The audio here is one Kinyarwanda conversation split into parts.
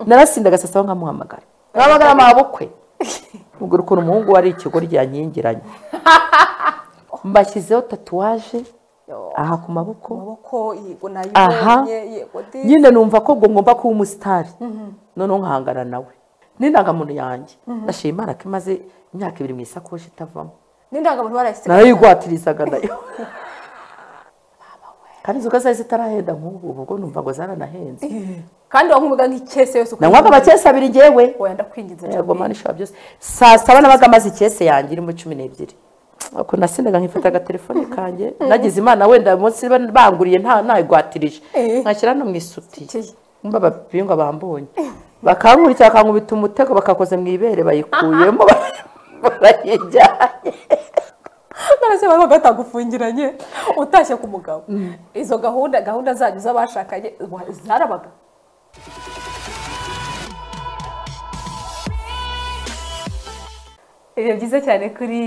narasinda agasasaba nkamuhamagara nkamuhamagara amabukwe mubwira ukuntu umuhungu wari ikigoryi ryanyingiranye mbashyizeho tatuwaje aha ku maboko amaboko yego aha nayibonye yego di nyine numva ko ubwo ngomba kuba umusitari noneho nkahangana nawe n'indangamuntu yanjye ndashima imana ko imaze imyaka ibiri mu isakoshi itavamo n'indangamuntu barayisiga narayigwatirizaga nayo kandi inzoga zari zitarahenda nk'ubu ubwo numva ngo zaranahenze kandi wankumuga nk'icyese yose uko nanywaga amakesi abiri ngewe wenda ndakwinginze yego mani ishobora byose saa saba nabaga amaze ikese yanjye irimo cumi n'ebyiri ako nasindaga nkifata agatelefone kanjye nagize imana wenda uyu munsi ba- banguriye nta nayigwatirije Eh. nkashyira no mu isutiye Isutiye. mba abapinga bambonye bakankurikira bakankubita umutego bakakoza mu ibere bayikuyemo barayijyanye none se baba batagufungiranye utashye ku mugabo izo gahunda gahunda zanyu z'abashakanye wa- zarabaga Ibihe byiza cyane kuri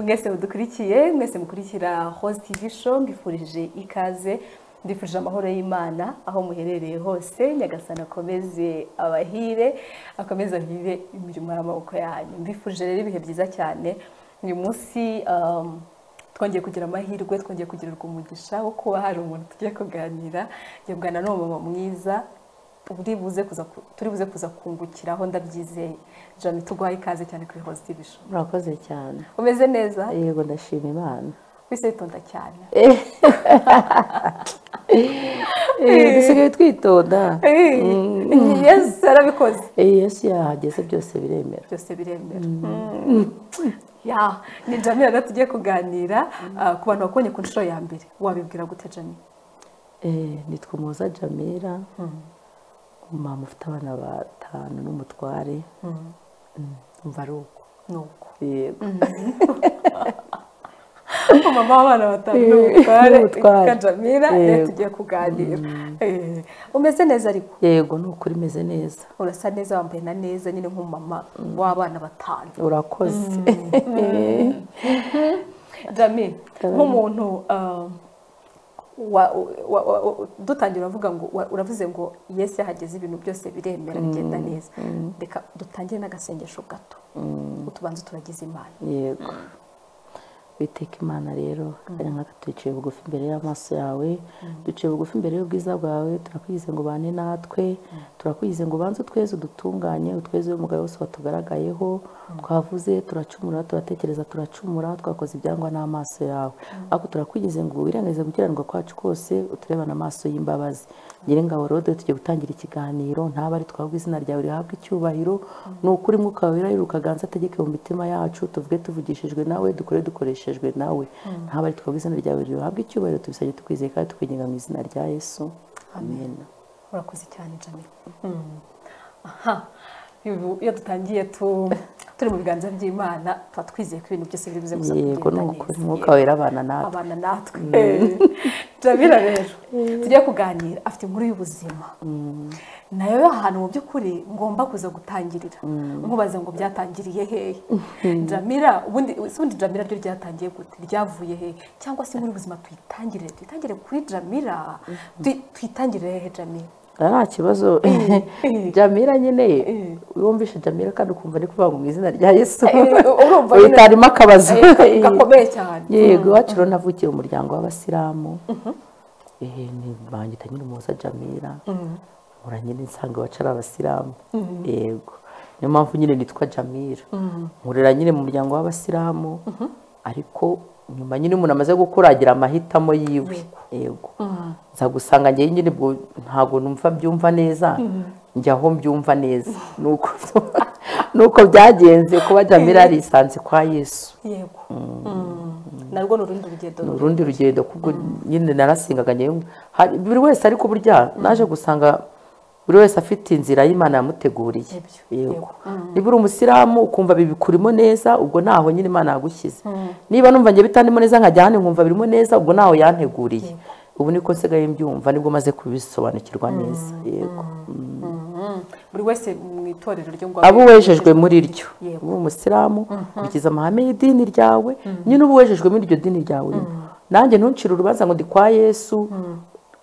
mwese mudukurikiye mwese mukurikira Rose TV show mbifurije ikaze mbifurije amahoro y'Imana aho muherereye hose nyagasana akomeze abahire akomeze ahire imirimo y'amaboko yanyu mbifurije rero ibihe byiza cyane uyu munsi um, twongeye kugira amahirwe twongeye kugirirwa umugisha wo kuba hari umuntu tugiye kuganira yungana n'umumama mwiza uri buze kuza ku- turi buze kuza kungukiraho ndabyizeye jami tuguhaye ikaze cyane kuri hoze tv show murakoze cyane umeze neza yego ndashima imana wese witonda cyane Eh, dusigaye twitonda yesu yarabikoze Eh, yesu yahageze byose biremera byose biremera ya ni jami rero tugiye kuganira ah, ku bantu bakubonye ku nshuro ya mbere wabibwira gute jami Eh, nitwa umuza jamira umumama ufite abana batanu n'umutware Mm, umva ari uko nuko yego umumama w'abana batanu Eh, n'umutware n'umutware. ka jamira rero Yego. tugiye kuganira Eh, umeze neza ariko yego ni ukuri meze neza urasa neza wambaye na neza nyine nk'umumama w'abana batanu urakoze jami nk'umuntu uh, wa- wa- wa- wa- dutangira uravuga ngo wa- uravuze ngo yesu yahageze ibintu byose biremera bigenda neza reka dutangire n'agasengesho gato utubanza turagize imana yego witeka imana rero kanya nk'aka twicaye bugufi imbere y'amaso yawe duciye bugufi imbere y'ubwiza bwawe turakwigize ngo ubane natwe turakwigize ngo ubanze utweze udutunganye utweze umugabo wose watugaragayeho twavuze turacumura turatekereza turacumura twakoze ibyangwa n'amaso yawe ariko turakwigize ngo wirengagize gukiranirwa kwacu kose uturebane amaso y'imbabazi nyiringabo rode tugiye gutangira ikiganiro ntaba ari twabwe izina ryawe rihabwa icyubahiro ni ukuri mwuka wawe wera rukaganza ategeke mu mitima yacu tuvuge tuvugishijwe nawe dukore dukoreshejwe nawe ntaba ari twabwe izina ryawe rihabwa icyubahiro tubisabye tukwizeye kandi tukwinginga mu izina rya yesu amen urakoze cyane jamila aha ubu iyo dutangiye tu- turi mu biganza by'imana tuba twizeye ko ibintu byose biri buze gusa yego ni kugenda ukuri neza. mwuka wera abana natwe abana natwe jamila rero tujye kuganira afite inkuru y'ubuzima nayo yo ahantu mu by'ukuri ngomba kuza gutangirira nkubaza ngo byatangiriye hehe jamila ubundi se ubundi jamila ryo ryatangiye gute ryavuye hehe cyangwa se inkuru y'ubuzima tuyitangire tuyitangire kuri jamila Tuy- tuyitangire hehe jamila Ah, nta kibazo jamira nyine wumvishe jamira kandi ukumva ari kuvuga ngo mu izina rya yesu urumva nyine- uyitarimo akabazo Eh, ka- gakomeye cyane yego iwacu rero navukiye mu muryango w'abasilamu ehe nibangita nyine umuhoza jamira nkura nyine nsanga iwacu ari abasilamu yego niyo mpamvu nyine nitwa jamira nkurira nyine mu muryango w'abasilamu ariko nyuma nyine umuntu amaze gukuragira amahitamo yiwe yego nza gusanga njyewe nyine ubwo ntabwo numva byumva neza njya aho mbyumva neza ni uko ni uko byagenze kuba jamira yarisanze kwa yesu yego Mm. narwo ni urundi rugendo ni urundi rugendo kubwo nyine narasingaga njyewe hari- buri wese ariko burya naje gusanga buri wese afite inzira y'imana yamuteguriye Nibyo, yego. yego niba uri umusiramu ukumva bibikurimo neza ubwo naho nyine imana yagushyize niba numva njye bitandimo neza nkajya ahandi nkumva birimo neza ubwo naho yanteguriye ubu niko nsigaye mbyumva nibwo maze kubisobanukirwa neza yego Mm. buri wese mu itorero ryo ngo aba uwejejwe muri ryo Yego. uba umusiramu ukiza amahame y'idini ryawe nyine uba uwejejwe muri iryo dini ryawe urimo nanjye ntuncire urubanza ngo ndi kwa yesu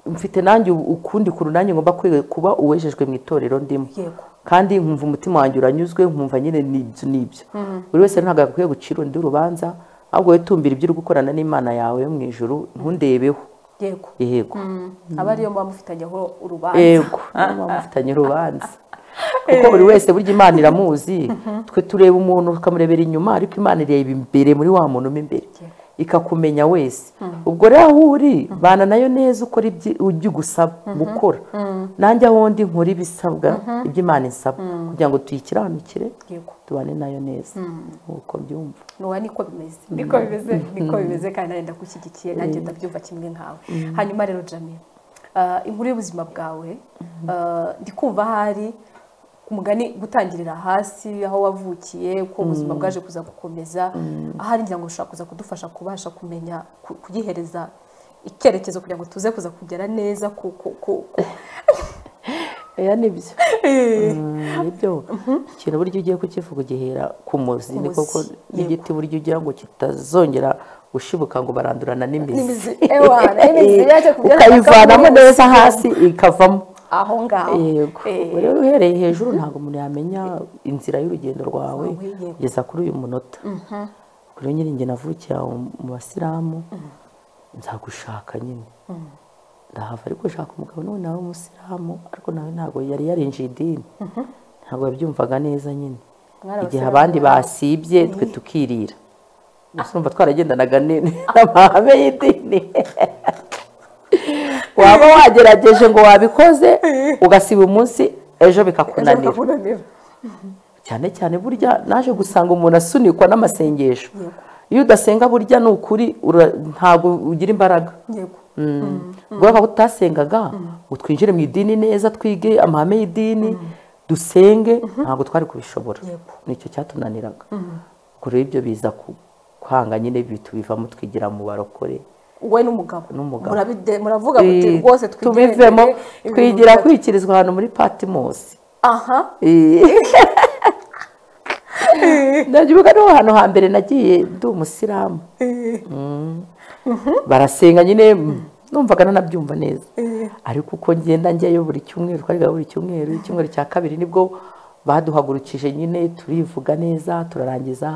mfite nanjye ubu- ukundi kuntu nanjye ngomba kwiga kuba uwejejwe mu itorero ndimo yego kandi nkumva umutima wanjye uranyuzwe nkumva nyine n'ibyo n'ibyo buri wese ntabwo akwiye gucira undi urubanza ahubwo wowe tumbira ibyo uri gukorana n'imana yawe yo mu ijuru ntundebeho yego yego aba ariyo muba mufitanye aho urubanza yego muba mufitanye urubanza kuko buri wese burya imana iramuzi twe tureba umuntu tukamurebera inyuma ariko imana ireba imbere muri wa muntu mo imbere ikakumenya wese ubwo rero aho uri bana nayo neza ukora ibyo ujya gusaba gukora nanjye aho ndi nkora ibisabwa ibyo imana isaba kugira ngo tuyikiranukire yego tubane nayo neza uko mbyumva nuwa niko bimeze niko bimeze niko bimeze kandi nawe ndagushyigikiye nanjye ndabyumva kimwe nkawe hanyuma rero jamil ah, inkuru y'ubuzima bwawe ah, ndi kumva hari umugani gutangirira hasi aho wavukiye uko ubuzima bwaje kuza gukomeza ahari ngira ngo ushobora kuza kudufasha kubasha kumenya ku- kugihereza icyerekezo kugira ngo tuze kuza kugera neza ku ku ku Oya ni byo Eh, nibyo ikintu buryo ugiye kukivuga ugihera ku muzi ni muzi, koko n'igiti buryo ugira ngo kitazongera gushibuka ngo barandurana n'imizi n'imizi ewa n'imizi yaje kubyara ukayivanamo bakabura neza hasi ikavamo aho ngaho yego Eh, Ubwo rero uhereye hejuru ntabwo umuntu yamenya inzira y'urugendo rwawe Wawe, yego. kugeza kuri uyu munota kuri nyine njye navukiye aho mu basilamu nzagushaka nyine ndahava ariko ushaka umugabo n'ubu nawe w'umusilamu ariko nawe ntabwo yari yarinjiye idini ntabwo yabyumvaga neza nyine Mwari igihe abasilamu abandi mwari- basibye twe tukirira gusa urumva twaragendanaga ni- n'amahame y'idini waba wagerageje ngo wabikoze ugasiba umunsi ejo bikakunanira kunanira cyane cyane burya naje gusanga umuntu asunikwa n'amasengesho iyo udasenga burya ni ukuri ura- ntabwo ugira imbaraga yego kubera ko utasengaga ngo twinjire mu idini neza twige amahame y'idini dusenge ntabwo twari kubishobora Yego. nicyo cyatunaniraga ubwo rero ibyo biza ku- kwanga nyine bitubivamo twigira mu barokore wowe n'umugabo N'umugabo. Murabide- muravuga muti Eh, rwose twigire tubivemo imbere, ibintu twigira biza- kwikirizwa ahantu muri patimosi aha ndagibuka niho hantu hambere nagiye ndi umusilamu barasenga nyine numvaga nanabyumva neza ariko uko ngenda njyayo buri cyumweru twariga buri cyumweru icyumweru cya kabiri nibwo baduhagurukije nyine turivuga neza turarangiza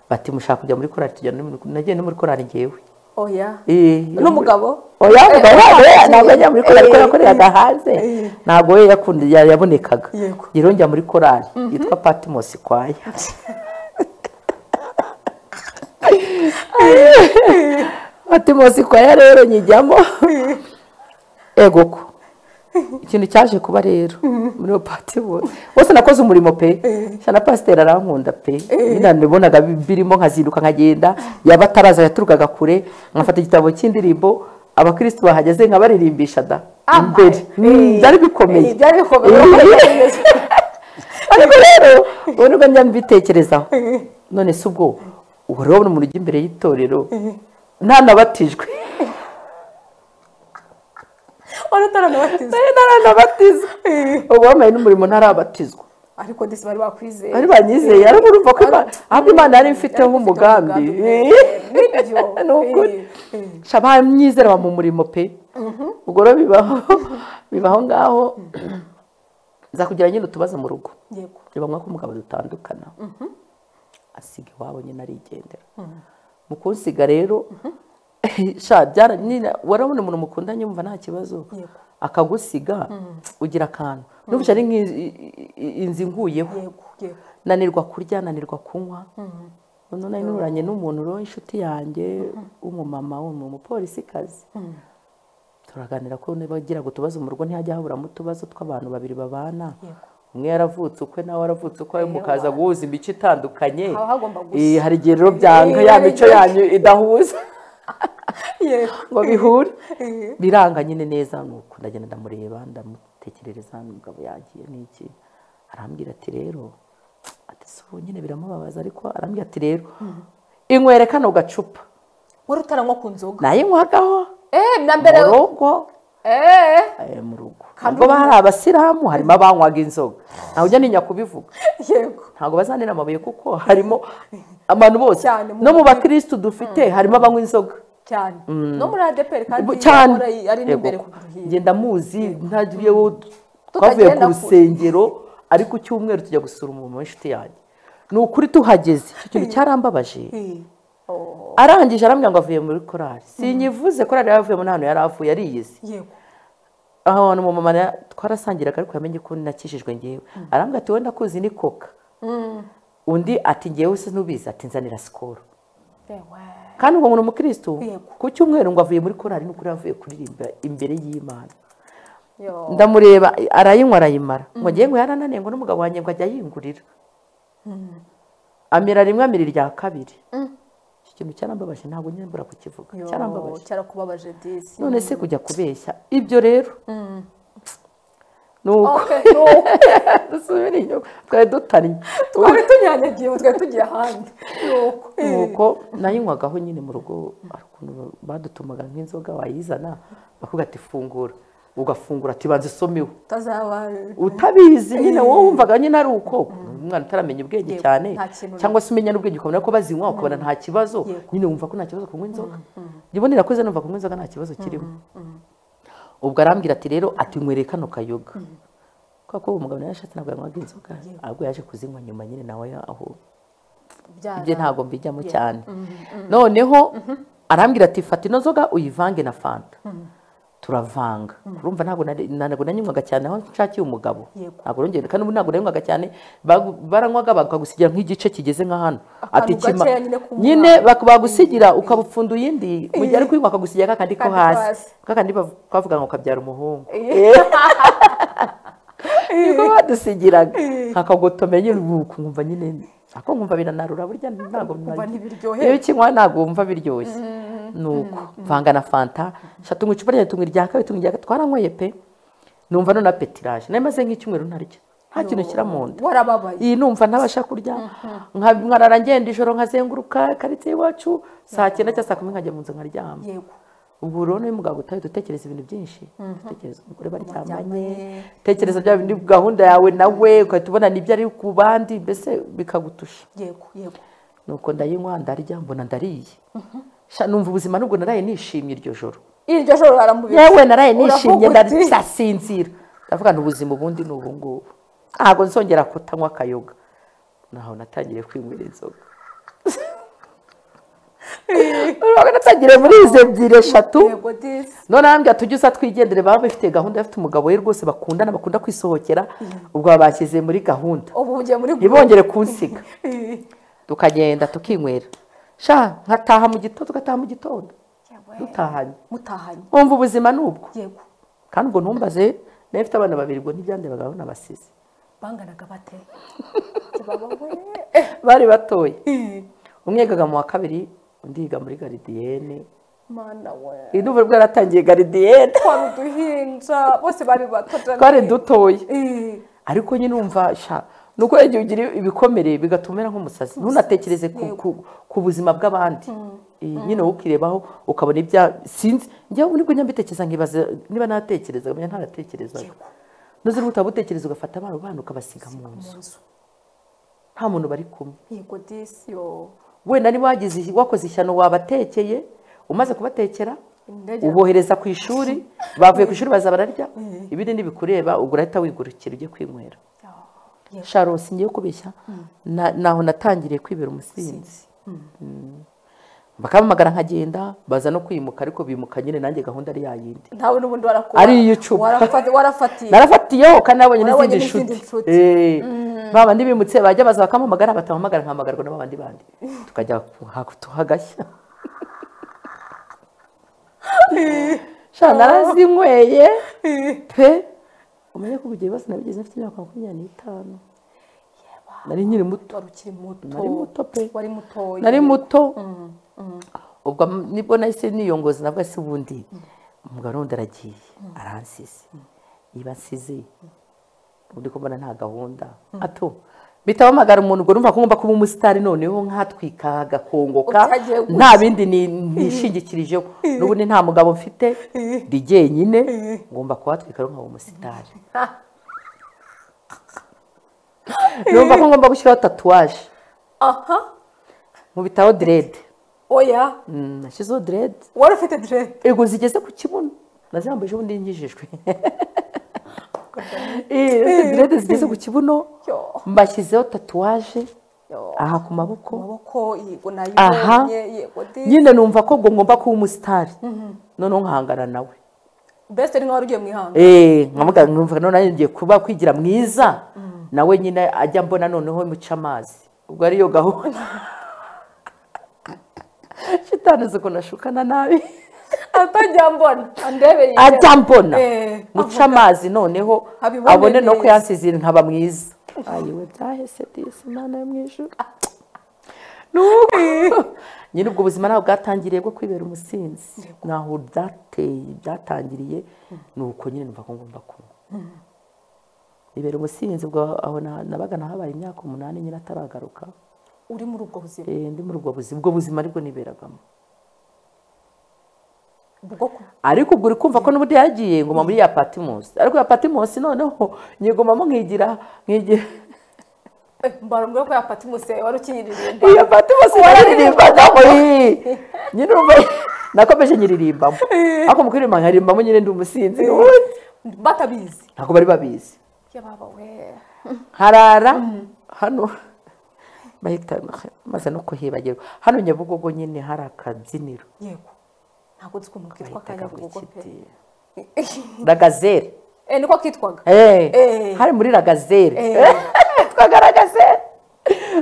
bati mushaka kujya muri korari tujya no muri- nagiye no muri korari ngewe oya Eh, n'umugabo oya mugabo wabo ntabwo yajya muri korari eh, kuko yakoreraga hanze ntabwo we yakunda- ya- yabonekaga Yego. rero njya muri korari yitwa patimosi kwaya patimosi kwaya rero nyijyamo ego ko ikintu cyaje kuba rero muri iyo patimosi bose nakoze umurimo pe Sha na pasiteri arankunda pe nyine nabonaga bi- birimo nkazinduka nkagenda yaba ataraza yaturukaga kure nkafata igitabo cy'indirimbo abakirisitu bahageze nkabaririmbisha da Ah, imbere Mm, byari bikomeye eh, byari bikomeye ariko rero ubu nibwo njya mbitekerezaho none si ubwo ubu rero umuntu ujya imbere y'itorero ntanabatijwe wari utaranabatizwa naranabatizwa ubu bambaye n'umurimo ntarabatizwa ariko ndetse bari bakwizeye bari banyizeye ariko urumva ko Imana- ahubwo imana yari imfiteho Yari ifite umugambi nibyo ni ukuri Eh, eh. shaba myizerwa mu murimo pe ubwo rero bibaho bibaho ngaho nzakugira nyine utubazo mu rugo yego ni ngombwa ko umugabo dutandukana asiga iwabo nyine arigendera mu kunsiga rero sha byara nyine warabona umuntu mukundanye wumva nta kibazo Yego. akagusiga ugira akantu n'ubushye ari nk'inzu inguyeho yego yego nanirwa kurya nanirwa kunywa none nanyuranye n'umuntu rero inshuti yanjye w'umumama w'umupolisikazi turaganira ko niba agira ngo utubazo mu rugo ntihajya haburamo utubazo tw'abantu babiri babana umwe yaravutse ukwe nawe aravutse ukwe mukaza guhuza imico itandukanye Haba hagomba gusa. Eh, hari igihe rero byanga Eh, ya hari mico igihe- yanyu idahuza yego ngo bihure Eh, biranga nyine neza nuko ndagenda ndamureba ndamutekerereza umugabo yagiye n'iki arambwira ati rero ati si ubu nyine biramubabaza ariko arambwira ati rero inywere kano gacupa wari utaranywa ku nzoga nayinywaho eh na mbere mu rugo eh eh, mu rugo nubwo hari abasilamu harimo abanywaga inzoga ntawe ujya ninya kubivuga yego ntabwo bazanira amabuye kuko harimo abantu bose Cyane mu no mu bakirisitu dufite harimo abanywa inzoga cyane no muri adeperi kandi cyane ahora ari n'imbere Yego. ku duhira ngenda muzi ntagiyeho twavuye ku Tukagenda ku- rusengero ariko ku cyumweru tujya gusura umuntu w'inshuti yanjye ni ukuri tuhageze icyo kintu cyarambabaje Eh, oh, arangije arambwira ngo avuye muri korari sinyivuze korari yaravuyemo nta hantu yari avuye ariyizi yego aho hantu mu mama na- twarasangiraga ariko yamenye ko nakijijwe ngewe arambwira ati wenda kuzi ni koka Mm, undi ati ngewe se nubizi ati nzanira sikoro ewa. kandi uwo muntu umukirisitu Yego. ku cyumweru ngo avuye muri korari ni ukuri yavuye kuririmba imbere y'imana Yo. ndamureba arayinywa arayimara ngo ngewe ngo yarananiye ngo n'umugabo wanjye ngo ajya yingurira amira rimwe amira irya kabiri Mm. iki kintu cyarambabaje ntabwo nyambura kukivuga Yo, cyarambabaje cyarakubabaje disi none se kujya kubeshya ibyo rero ni uko Okay, no. dusubira inyuma twari dutannye twari tunyanyagiye ubu twari tugiye ahandi Nuko, eh. nuko nayinywaga aho nyine mu rugo hari ukuntu badutumaga nk'inzoga wayizana bakubwira ati fungura ugafungura ati banza usomeho utazaba utabizi nyine wowe wumvaga nyine ari uko umwana utaramenya ubwenge Yego, cyane nta kintu cyangwa se umenya n'ubwenge ukabona ko bazinywa ukabona nta kibazo Yego. nyine wumva ko nta kibazo kunywa inzoga njyewe nirakoze numva kunywa inzoga nta kibazo kirimo ubwo arambwira ati rero ati nywereye kano kayoga kubera ko uwo mugabo nawe yashatse ntabwo yanywaga inzoga ahubwo yaje kuzinywa nyuma nyine nawe aho byara- ibyo ntabwo mbijyamo cyane noneho arambwira ati fata ino nzoga uyivange na fanta turavanga urumva ntabwo nari- ntabwo nanywaga cyane aho nshakiye umugabo Yego. ntabwo nongeye kandi ubu ntabwo nanywaga cyane bagu- baranywaga bakagusigira nk'igice kigeze nka hano Akantu gakeya nyine k'umwana. nyine bak- bagusigira ukabupfunda iyindi mu gihe ari kuyinywa akagusigira kakandi ko Kandi ko hasi. hasi kakandi bav- twavuga ngo kabyara umuhungu Eh. niko badusigiraga nkakagotomera nyine ubu nkumva nyine ako nkumva biranarura burya ntabwo Kumva ntibiryoheye. iyo ukinywa ntabwo wumva biryoshye nuko vanga na fanta shatu mu icupa rya tunywa irya kabiri tunywa irya gatatu twaranyweye pe numva none apetiraje nari maze nk'icyumweru ntarya nta kintu nshyira mu nda warababaye iyi numva ntabasha kurya nka- nkarara ngenda ijoro nkazenguruka karitsiye iwacu saa cyenda cyangwa saa kumi nkajya mu nzu nkaryama yego ubwo rero n'uyu mugabo utari dutekereza ibintu byinshi dutekereza umugore baryamanye Baryamanye. tekereza bya bindi gahunda yawe nawe ugahita ubona n'ibyo ari ku bandi mbese bikagutusha yego yego nuko ndayinywa ndarya mbona ndariye Sha, numva ubuzima nubwo naraye nishimye iryo joro iryo joro baramubizi yewe naraye nishimye Uravuga uti, ndasinzira ndavuga ngo ubuzima ubundi ni ubungubu ntabwo nzongera kutanywa akayoga naho natangiye kwinywera inzoga Urabona natangiriye muri izi ebyiri eshatu yego disi none arambwira tujye uza twigendere baba bafite gahunda bafite umugabo we rwose bakundana bakunda kwisohokera ubwo babashyize muri gahunda ubu ugiye muri ntibongere kunsiga Eh. tukagenda tukinywera sha nkataha mu gitondo tugataha mu gitondo Yewe. dutahanye mutahanye wumva ubuzima ni ubwo yego kandi ubwo ntumbaze nayo mfite abana babiri ubwo ntibyandebaga aho nabasize banganaga bate bari batoya Eh, umwe yigaga mu wa kabiri undi yiga muri garidiyene mana we iyi n'ubu bwo yaratangiye garidiyene twari uduhinja bose bari bato twari dutoya Eh, ariko nyine umva sha nuko igihe ugira ibikomere bigatuma umera nk'umusazi ntunatekereze ku, ku, ku buzima bw'abandi Eh, nyine wowe ukirebaho ukabona ibya sinzi njyewe nibwo njya mbitekereza nkibaza niba natekereza nkamenya ntaratekerezaga nuzira utabutekereza ugafata abana bana ukabasiga mu nzu nta muntu bari kumwe yego disi yo wenda niba wagize wakoze ishyano wabatekeye umaze kubatekera Indege. ubohereza ku ishuri bavuye ku ishuri baza bararya ibindi ntibikureba ubwo urahita wigurukira ujye kwinywera Yo, yego. sharosi ngiye kubeshya na- naho natangiriye kwibera umusinzi Mm. bakampamagara nkagenda baza no kwimuka ariko bimuka nyine nanjye gahunda ari yayindi ntawe n'ubundi warakora ari iy'icupa warafati- warafatiye narafatiyeho kandi nabonye Warabonye n'izindi n'izindi nshuti nshuti. Eh, ba bandi bimutse bajya baza bakampamagara batampamagara nkahamagarwa na ba bandi bandi tukajya ku- tuhagashya sha narazinyweye pe umenye ko ubugiye bose nabigeze mfite imyaka makumyabiri n'itanu nari nkiri muto wari ukiri muto Nari muto pe. wari mutoya nari muto ubwo m- nibwo nahise niyongoza navuga se ubundi umugabo wundi aragiye aransize iba nsize undi ko mbona nta gahunda ato mpita mpamagara umuntu ubwo numva ko ngomba kuba umusitari noneho nkatwika agakongoka Utagiye gutya. nta bindi ni- nishingikirijeho n'ubundi nta mugabo mfite ndi jyenyine ngomba kuhatwika rero nkaba umusitari numva ko ngomba gushyiraho tatuwaje aha nkubitaho direde oya nashyizeho derede wari ufite direde ego zigeze ku kibuno nazambaye ejo bundi ngijijwe derede zigeze ku kibuno Yo. mbashyizeho tatuwaje Yo. aha ku maboko amaboko yego Aha. nayibonye yego di nyine numva ko ngo ngomba kuba umusitari noneho nkahangana nawe best ni nk'aho ugiye mu ihanga Eh, nkamuga numva none nayo ngiye kuba kwigira mwiza nawe nyine ajya mbona noneho muca amazi ubwo ariyo gahunda shitani uzi ukuntu ashukana nabi atajya mbona andebeye ajya mbona Eh, muca amazi noneho abibone abone no neza. ko yansize nkaba mwiza ayiwe byahese disi imana yo mu ijuru Nuko. nyine ubwo buzima ntabwo bwatangiriye bwo kwibera umusinzi ntaho byateye byatangiriye ni uko nyine numva ko ngomba kunywa ibera umusinzi ubwo aho na- nabaga nahabaye imyaka umunani nyine ataragaruka uri muri ubwo buzima Eh, ndi muri ubwo buzima ubwo buzima aribwo niberagamo bwo ku- ariko ubwo uri kumva ko n'ubundi yagiye ngoma muri ya patimusi ariko ya patimusi noneho nyigomamo nkigira nkigira eh, mbarambwira ko yapata umuse wari ukinyiririmba iyo patimusi nyiririmba nawe nyine urumva nakomeje nyiririmbamo ariko mu kuririmba nkaririmba nyine ndi umusinzi n'ubundi batabizi ntabwo bari babizi yababa we harara hano bahita maze no kuhibagirwa hano nyabugogo nyine hari akabyiniro yego ntabwo nzi ukuntu kitwa bahitaga ngo kanyabugogo pe ikiti ragazere eh niko kitwaga Eh, Eh. hari muri ragazere Eh. twagaragazere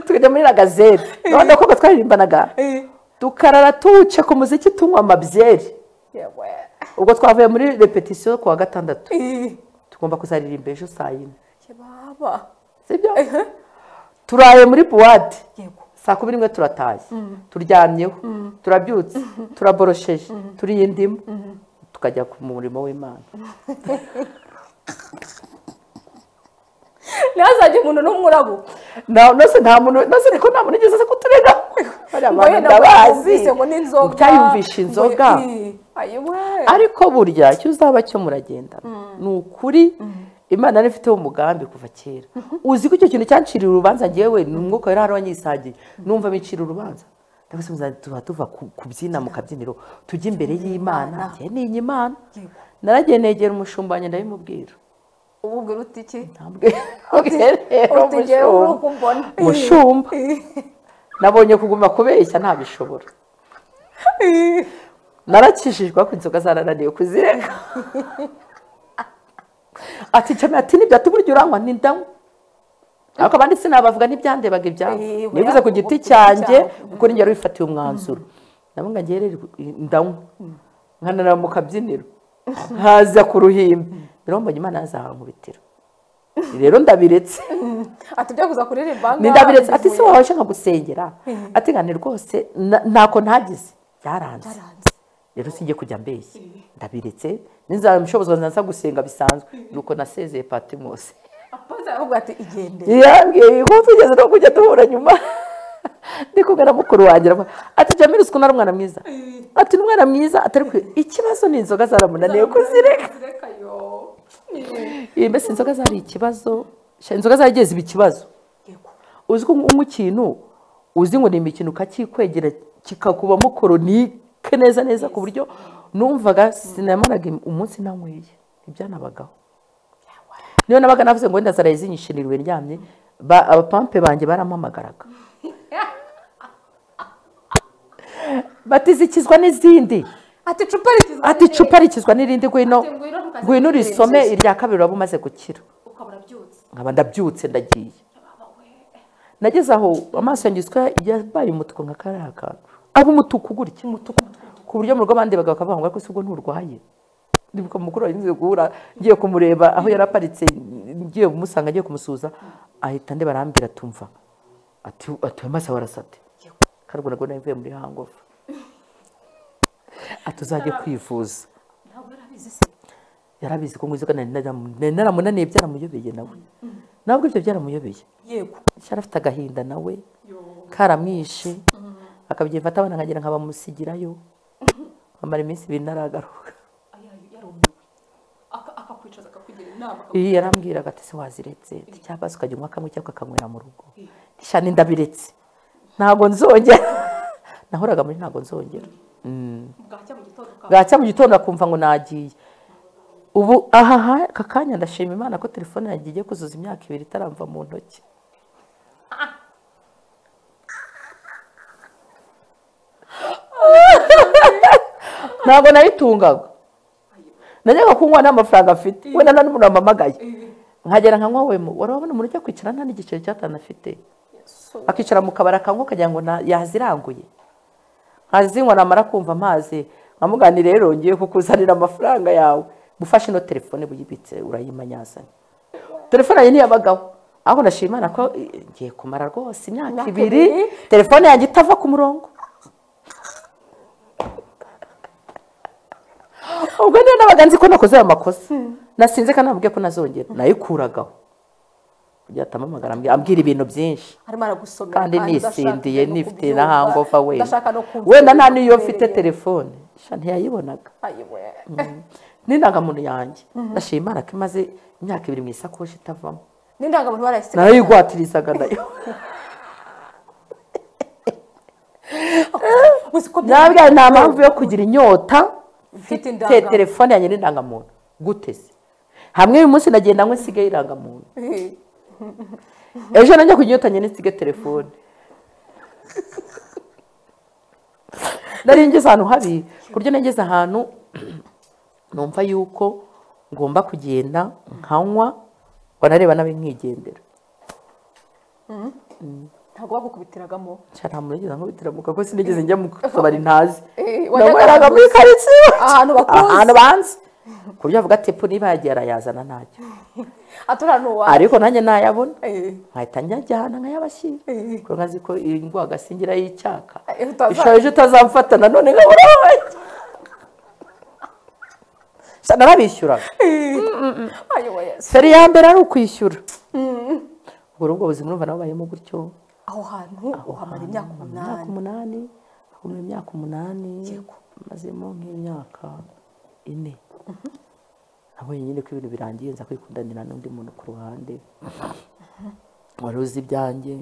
tukajya muri ragazere none koko twaririmbanaga Eh. tukarara tuwuce ku muziki tunywa amabyeri yewe ubwo twavuye muri repetisiyo ku wa gatandatu Eh, tugomba kuzaririmba ejo saa yine yababa sibyo Ehe. turaye muri buwate yego saa kumi n'imwe turatashye turyamyeho turabyutse turaborosheje turiye indimu tukajya ku murimo w'imana ntihazajye umuntu n'umwe urabuka Na- nose nta muntu nose ariko nta muntu ugeze aza kuturega bariya Ngo bantu yenda ndabazi yumvise ngo ni inzoga utayumvisha Ngo- inzoga Eh, ayiwe ariko burya icyo uzaba cyo muragenda ni ukuri imana yari ifiteho umugambi kuva kera uzi ko icyo kintu cyanciriye urubanza ngewe ni umwuka wera hano wanyisagiye numva bicira urubanza ndabona muza tuba tuva ku- kubyina mu kabyiniro tujya imbere y'imana njye ninya imana Yego. naragiye negera umushumbanyi ndabimubwira ububwira uti iki Ntabwo rero uti njyewe uri uko umbona mushumba nabonye kuguma kubeshya ntabishobora narakishijwe ariko inzoga zarananiye kuzireka ati nshyamira ati nibyo ati burya uranywa n'indamu ariko abandi sinabavuga n'ibyandebaga ibyabo Eh, nivuze ku oya, giti ku giti cyanjye cyawe. kuko ninjye wari wifatiye umwanzuro nabo ngo ngere ndamu nkananira mu kabyiniro haza ku ruhimbi rero mbonye imana yazahankubitira rero ndabiretse ati byo kuza kuririmba ngaha, ndabiretse ati si bivuye. waje nkagusengera ati ngane rwose na- ntako ntagize byaranze Byaranze. rero sinjye kujya mbeshya ndabiretse n'inzamushobozi nza gusenga bisanzwe nuko nasezeye patimose Apoze aravuga ati igende yambwiye ko tugeze no kujya duhura nyuma ndi kumwe na mukuru wanjye aravuga ati jamil uzi ko ari umwana mwiza ati ni umwana mwiza atari kwe ikibazo ni inzoga zaramunaniye kuzireka Zireka yo. iyi mbese inzoga zari ikibazo sha inzoga zaragiye ziba ikibazo Yego. uzi ko unywa ikintu uzi ngo ni imikino ukakikwegera kikakubamo koronike neza neza ku buryo numvaga sinamaraga umunsi nanyweye ibyanabagaho niyo nabaga navuze ngo wenda zaraye zinyishinirwe ndyamye ba- abapampe banjye barampamagaraga bati zikizwa n'izindi ati icupa rikizwa ati icupa rikizwa n'irindi ngwino Ati ngwino ntukazirikire ngwino urisome inzozi. irya kabiri waba umaze gukira ukabura byutse nkaba ndabyutse ndagiye nageze aho amaso yanjye yiswe yabaye umutuku nka kariya kantu aba umutuku gutya umutuku ku buryo mu rugo abandi bagabo bakavuga ngo ariko si ubwo nturwaye ndibuka mukuru wari ngiye guhura ngiye kumureba aho yari aparitse ngiye kumusanga ngiye kumusuhuza ahita ndeba arambwira tumva ati ati ayo maso warasate karuguru nabwo navuye muri hangofu ati uzajye kwivuza ntabwo yarabizi se yarabizi ko ngo inzoga nari naramu- nari naramunaniye byaramuyobeye nawe nabwo ibyo byaramuyobeye yego cyari afite agahinda nawe karamwishe akabyifata abana nkagira nka bamusigirayo amara iminsi ibiri ntaragaruka yarumiwe akakwicaza akakugira inama iyo yarambwiraga ati se waziretse ati cyangwa se ukajya unywa kamwe cyangwa ukakanywera mu rugo shani ndabiretse ntabwo nzongera nahoraga muri ntabwo nzongera bwacya mu gitondo ukaba bwacya mu gitondo akumva ngo nagiye ubu aha ha- aka kanya ndashima imana ko telefone yanjye igiye kuzuza imyaka ibiri itaramva mu ntoki ntabwo nayitungaga najyaga kunywa n'amafaranga afite wenda nta n'umuntu wampamagaye nkagera nkanywa wemu warabona umuntu ujya kwicara nta n'igiceri cy'atanu afite akicara mu kabari akanywa ukagira ngo na- yaziranguye nkazinywa namara kumva amazi nkamugani rero ngiye kukuzanira amafaranga yawe gufashe ino telefone buyibitse urayimanyazanye telefone yanjye ntiyabagaho ahubwo ndashima imana ko eh, ngiye kumara rwose imyaka Imyaka ibiri ibiri. telefone yanjye itava ku murongo ubwo niyo nabaga nzi ko nakoze ayo makosa nasinze kandi nambwiye ko nazongera nayikuragaho kugira atamamagara ambwira- ambwira ibintu byinshi arimo aragusomera kandi nisindiye udashaka no nifite kubyumva, na hangover wenda udashaka no kumva wenda nta ibintu n'iyo mfite bikubereye. telefone sha ntiyayibonaga Ayiwe. n'indangamuntu yanjye ndashima imana ko imaze imyaka ibiri mu isakoshi itavamo n'indangamuntu barayisigaye narayigwatirizaga nayo uzi ko nabwira nta mpamvu yo kugira inyota mfite te indangamuntu telefone yanjye n'indangamuntu guteze hamwe uyu munsi ndagenda ngo nsigaye irangamuntu ejo nanjye ku inyota nyine nsige telefone nari ngeze ahantu habi ku buryo nageze ahantu numva yuko ngomba kugenda nkanywa wanareba nawe nkigendera ntabwo bagukubitiranagamo cyane nta muntu yigeze nkubitiramuka kuko sinigeze njya mu kabari ntazi Eh, wajyaga nanyweraga muri gusa. karitsiye Ahantu bakuzi. ahantu banzi ku buryo avuga ati "Epo, niba yagiye arayazana ntacyo aturana uwa ariko nanjye nayabona Eh, nkahita njyajyana nkayabashyira Eh. kuko nkazi ko ingwa agasingira y'icyaka Eh, utaza- ishaje utazamfata nanone nkabura narabishyuraga ayoboye Yesu. feri ya mbere ari ukwishyura ubwo rero ubwo buzima urumva nabubayemo gutyo aho hantu uhamara imyaka imyaka umunani umunani hakumira imyaka umunani mazemo nk'imyaka ine nabonye nyine ko ibintu birangiye nza kwikundanira n'undi muntu ku ruhande wari uzi ibyanjye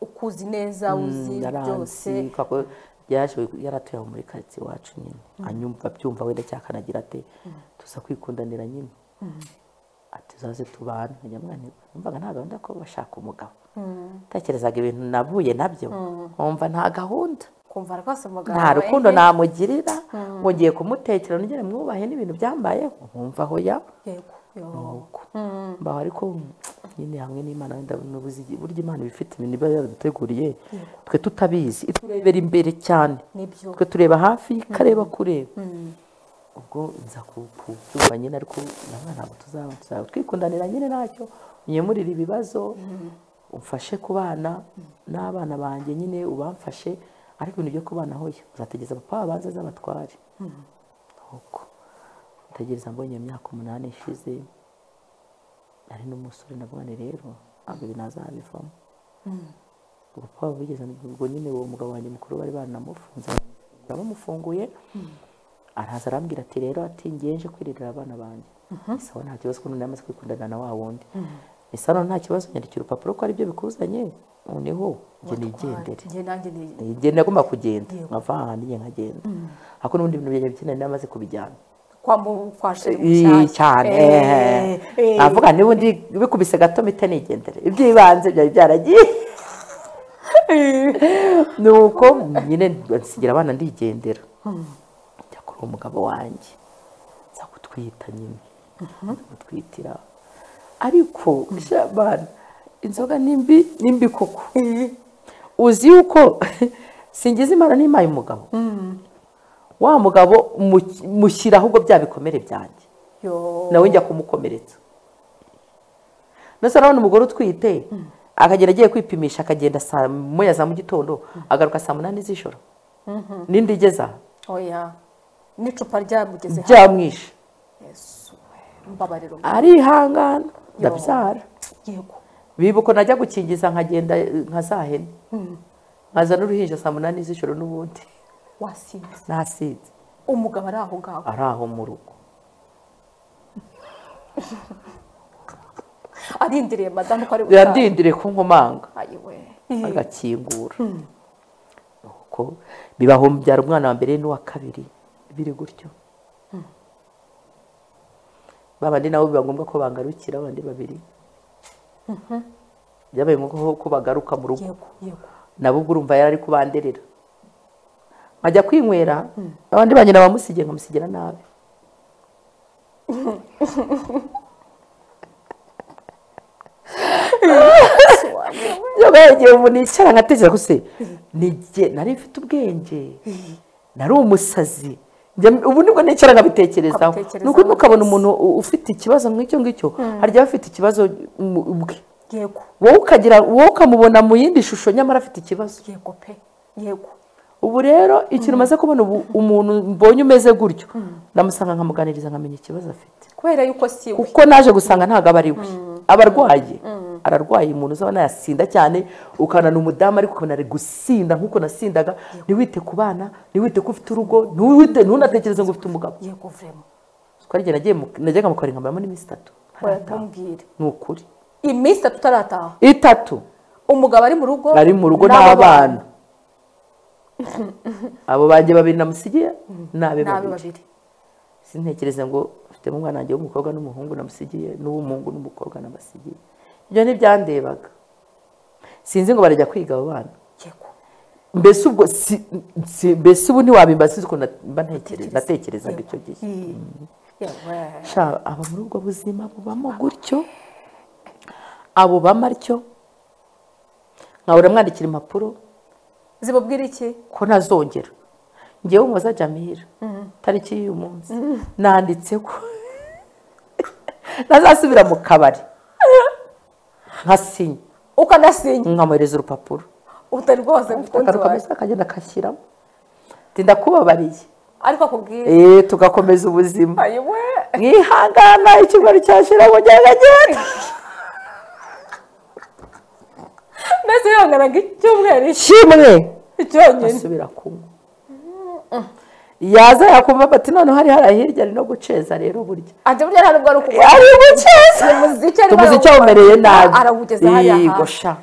ukuzi neza uzi byose yaranzi kako yaje yaratuye aho muri karitsiye iwacu nyine anyumva abyumva wenda cyakanagira ati tuza kwikundanira nyine ati uzaze tubane nkajya mwana numvaga nta gahunda ko bashaka umugabo tekerezaga ibintu navuye nabyo nkumva nta gahunda kumva rwose amagambo nta rukundo namugirira ngo ngiye kumutekera nugere mwubahe n'ibintu byambayeho nkumva aho ya yego uko mbaho ariko nyine hamwe n'imana wenda n'ubuzi burya imana iba ifite ibintu iba yaraduteguriye twe tutabizi iturebera imbere cyane nibyo twe tureba hafi ikareba kure ubwo nza ku- kubyumva nyine ariko na mwana ntabwo tuzaba tuzaba twikundanira nyine ntacyo unyemurire ibibazo umfashe ku bana n'abana banjye nyine ubamfashe ariko ibintu byo kubana hoya uzategereza papa wabanza z'abatware uko ntegereza mbonye iyo myaka umunani ishize ari n'umusore navuga ni rero ntabwo ibi nazabivamo ubwo papa bigeze ubwo nyine uwo mugabo wanjye mukuru bari baranamufunze bamufunguye araza arambwira ati rero ati ngiye nje kwiririra abana banjye isawa nta kibazo kuko nari amaze kwikundana na wa wundi isawa nta kibazo nyandikira urupapuro ko aribyo bikuzanye noneho njye nigendere njye nanjye ni igihe nagomba kugenda nkava ahantu njye nkagenda ariko n'ubundi ibintu byanjye bikene nari namaze kubijyana kwa mu kwa sheri Ii, cyane eh. navuga n'ubundi bikubise gato mite nigendere iby'ibanze byari byaragiye ni uko nyine nsigira abana ndigendera njya kuri uwo mugabo wanjye nza gutwita nyine nza gutwitira ariko sha bana inzoga ni mbi ni mbi koko uzi yuko singize imana n'impaye umugabo wa mugabo mu- mushyira ahubwo bya bikomere byanjye yo nawe njya kumukomeretsa ndetse urabona umugore utwite akagera agiye kwipimisha akagenda saa moya za mu gitondo agaruka saa munani z'ijoro n'indi igeza oya n'icupa ryamugeze hafi byamwishe Yesu mbabariro arihangana ndabyara yego bibuka najya gukingiza nkagenda eh, nka za hene nkazana uruhinja saa munani z'ijoro n'ubundi wasinze nasinze umugabo ari aho ngaho ari aho mu rugo arindiriye madamu ko ari butaha biradindire ko nkomanga ayiwe agakingura Nuko kuko bibaho byara umwana wa mbere n'uwa kabiri biri gutyo babandi nabo biba ngombwa ko bangarukira abandi babiri byabaye ngombwa ko bagaruka mu rugo yego yego nabo ubwo urumva yari ari kubanderera nkajya kwinywera abandi banyina bamusigiye nkamusigira nabi yabaye igihe ubu nicara nkatekereza ko se nijye nari mfite ubwenge nari umusazi Njya- ubu nibwo nicara nkabitekerezaho Ukabitekerezaho nuko ukabona umuntu u- ufite ikibazo nk'icyo ngicyo harya aba afite ikibazo mu- ubwe yego wowe ukagira wowe ukamubona mu yindi shusho nyamara afite ikibazo yego pe yego ubu rero ikintu umaze kubona ubu umuntu mbonye umeze gutyo ndamusanga nkamuganiriza nkamenya ikibazo afite kubera yuko si we kuko naje gusanga ntabwo aba ari we aba arwaye ararwaye umuntu uzabona yasinda cyane ukabona ni umudamu ariko ukabona ari gusinda nk'uko nasindaga ntiwite ku bana ntiwite ko ufite urugo ntiwite ntunatekereze ngo ufite umugabo yego vrema twarigera nagiye mu- najyaga mu kabari nkamaramo n'iminsi itatu ntarataha urabwira ni ukuri iminsi itatu utarataha itatu umugabo ari mu rugo ari mu rugo n'abana abo banjye babiri namusigiye n'abe nabe babiri babiri sintekereze ngo mfitemo umwana wanjye w'umukobwa n'umuhungu namusigiye n'uw'umuhungu n'umukobwa namasigiye ibyo ntibyandebaga sinzi ngo barajya kwiga abo bana yego mbese ubwo si- si- mbese ubu ntiwabimba sinzi ukuntu mba ntekereza- natekerezaga icyo gihe yewe sha aba muri ubwo buzima bubamo gutyo abo bamaryo nkahora mwandikira impapuro zibabwira iki ko ntazongera ngewe muza jamira tariki y'uyu munsi nanditse ko ntazasubira mu kabari nkasinya ukanasinya nkamwohereza urupapuro utari rwose umukunzi akagaruka wawe munsi akagenda akashyiramo tinda kubabariye ariko akubwira Eh, tugakomeza ubuzima ayiwe mwihangana ikibaru cyashira mu genda mbese yongeraga icyumweru iki kimwe cyonyine asubira kunywa yaza yakumva bati noneho hari hari hirya ari no guceza rero burya ati burya nta nubwo ari ukugwa ari guceza umuziki arimo umuziki awumereye nabi arawugeza hariya hantu. Yego, sha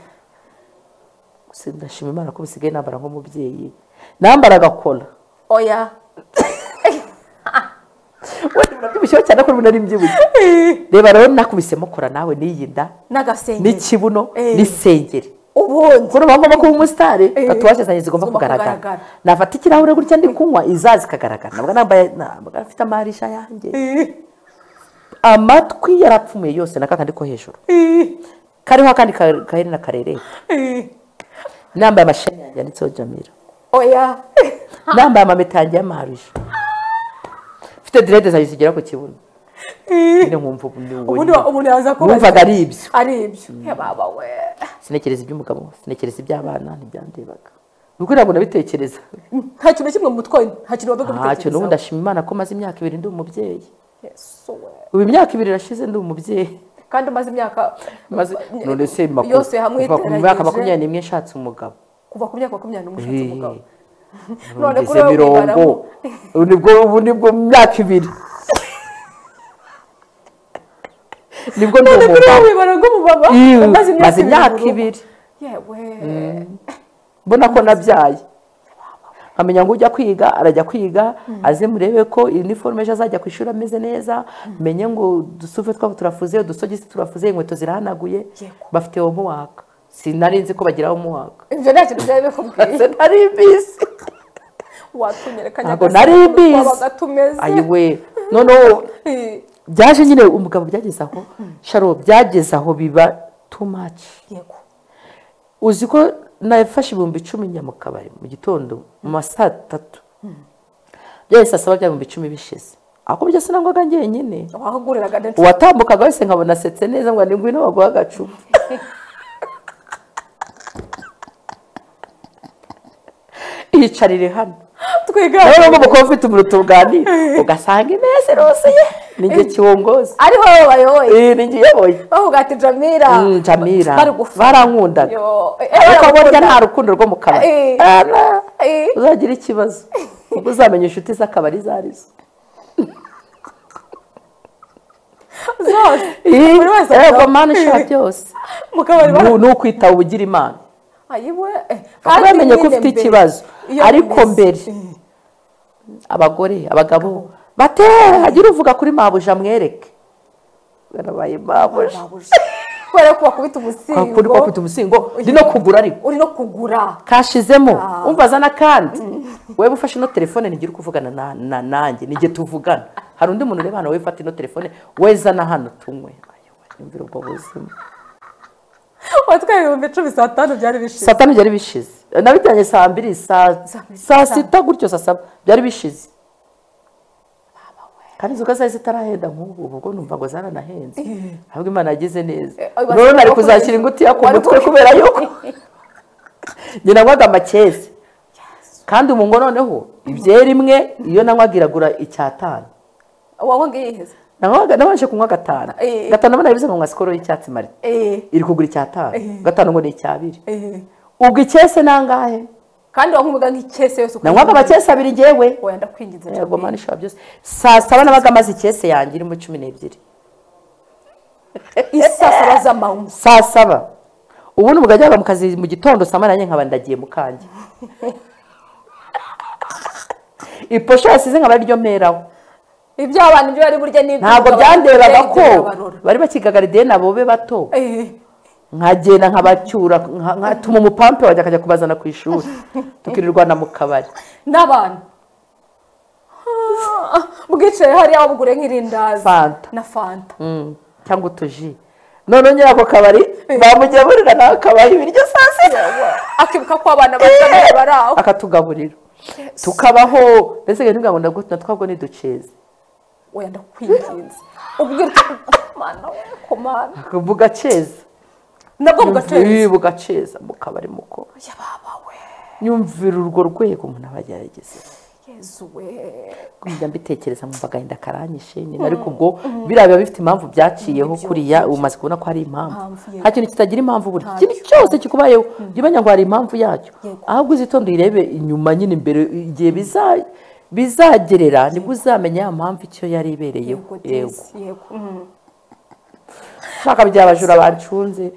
gusa ndashima imana ko bisigaye nambara nk'umubyeyi nambara agakora oya wenda birabyibushyeho cyane ko ubu nari mbyibushye reba rero nakubisemo kora nawe n'iyi nda n'agasengeri n'ikibuno Eh. n'isengeri ubundi kubona bagomba kuba umusitari Eh. tatuwaje zanjye zigomba Zigomba kugaragara kugaragara. nafata ikirahure gutya ndi kunywa izaza ikagaragara nabwo nambaye ntabwo afite amarisha yanjye amatwi yarapfumuye yose na kakandi ko hejuru kariho akandi ka- kaherena karereta nambaye amasheni yanjye yanditseho jamira oya nambaye amameta yanjye y'amaharuje mfite direde zanjye zigera ku kibuno nyine nkumva ubu ni ubu ubundi nyine. wa- umuntu yaza numvaga ari ibyo ari ibyo Ya baba we sinekereza iby'umugabo sinekereza iby'abana ntibyandebaga ubwo ntabwo nabitekereza nta kintu na kimwe mu mutwe nta kintu wabaga ntacyo n'ubu ubitekerezaho ndashima imana ko maze imyaka ibiri ndi umubyeyi Yesu we. ubu imyaka ibiri irashize ndi umubyeyi kandi umaze imyaka maze none se maku- yose hamwe kuva ku myaka iteranyije. makumyabiri n'imwe nshatse umugabo kuva ku myaka makumyabiri n'umwe ushatse umugabo Eh. None Ngeze kuri wowe mirongo wibaramo. ubu nibwo ubu nibwo mu myaka ibiri nibwo ndi none kuri wowe umugabo wibara nk'umumama Iwe, umaze maze imyaka mu rugo. ibiri yewe mbona ko nabyaye nkamenya ngo ujya kwiga arajya kwiga aze murebe ko iniforume ejo azajya ku ishuri ameze neza menye ngo udusuve twabo turafuze udusogisi turafuze inkweto zirahanaguye Yego. bafite homuwaka sinari nzi ko bagira homuwaka ibyo nta kintu byari bikubwiye nari mbizi watunyereka ntabwo nari mbizi twabaga tumeze ayiwe noneho Eh, byaje nyine umugabo byageze aho sharo byageze aho biba too much yego uzi ko nafashe ibihumbi icumi njya mu kabari mu gitondo mu ma saa tatu byahise asaba bya bihumbi icumi bishize ako byo sinangwaga njyenyine wahaguriraga ndetse uwatambukaga wese nkabona asetse neza ngo ni ngwino baguha agacupa yicarire hano nawe twigana n'ubwo umukobwa ufite umuriro tuganira ugasanga imeze rose ye ninjye kiwongoza ariho wowe bayoboye Eh, ninjye uyoboye bavuga ati jamira Mm, jamira barigufa barankundaga Yo, eh, ariko burya baramukunda. nta rukundo rwo mu kabari Eh. Ara, Eh. uzagira ikibazo ubwo uzamenya inshuti z'akabari izo ari zo zose Eh, buri wese yego akaba- mana ishobora byose mu kabari bara- Ni- ni ukwitaho ubugira imana ayiwe kuba yamenye ko nyine ufite mbere, ikibazo iyo ariko bimeze. mbere Mm. abagore abagabo bate hagire uvuga kuri mabuja amwereke barabaye mabuja Babuja. kubera ko wakubita umusingo kuri ko ufite umusingo ndi no kugura ariko uri no kugura kashizemo Ah. umva azana kandi wewe ufashe ino telefone ntigire uri kuvugana na- na nanjye nige tuvugana hari undi muntu ureba hano wowe fata ino telefone wowe zana hano tunywe Aywa, yumvira ubwo buzima watwaye ibihumbi cumi saa tanu byari bishize saa tanu byari bishize nabijyanye saa mbiri saa Saa mbiri, saa saa- sita gutyo saa saba byari bishize kandi inzoga zari zitarahenda nk'ubu ubwo numva ngo zaranahenze ahubwo imana yagize neza Eh, oya, rero nari wakoze- kuzashyira ingutiya ku wari mutwe ku- kubera yuko njye nanywaga amakezi kandi ubu ngo noneho ibyera imwe iyo nanywaga iragura icyatanu wanywaga yiheza nanywaga nabanje kunywa gatanu Eh, eh. gatanu abana bize ngo nywa sikoro y'icyatsi marite Eh, iri kugura icyatanu Eh. gatanu ngo ni icyabiri eh. ubwo icyese nangahe kandi wankumuga nk'icyese yose uko nanywaga amakesi abiri ngewe wenda ndakwinginze yego mani ishobora byose saa saba nabaga amaze ikese yanjye irimo cumi n'ebyiri isasaba z'amawuzi saa saba ubundi mugajyaga mu kazi mu gitondo saa moya nanjye nkaba ndagiye mu kanjye iposho yasize nkaba ariryo meraho iby'abana ibyo bari burya n'ibyo ntabwo umugabo byanderaga ibyo ko birabarora. bari bakigagaradiye na bobe bato Eh, nkagenda nkabacyura nka- nkatuma umupampe wanjye akajya kubazana ku ishuri tukirirwana mu kabari n'abantu Ah, bwicaye hariya wabugure nk'irindazi Fanta. na fanta Mm, cyangwa utuji noneho nyiri ako kabari bamujya burira nawe akabaha ibiryo saa sita akibuka ko abana batabaye bari aho akatugaburira tukabaho mbese ibintu ntabwo ndagutu natwabwo ntiduceze wenda kwinginze ubwira icyo mana we ku mana bugaceza nabwo bugateza Yumva- bugaceza mu kabari muko yababa we nyumvira urwo rwego umuntu aba yagerageze yezu we njya mbitekereza mu agahinda karanyishe nyine ariko ubwo biriya biba bifite impamvu byaciyeho kuriya umaze kubona ko hari impamvu Impamvu, yego. nta kintu kitagira impamvu buri Ntacyo. ikintu cyose kikubayeho jya umenya ngo hari impamvu yacyo Yego. ahubwo uzitonde uyirebe inyuma nyine imbere igihe biza- bizagerera nibwo uzamenya ya mpamvu icyo yari ibereyeho yego yego desi yego Mm. nshaka bya bajura banshunze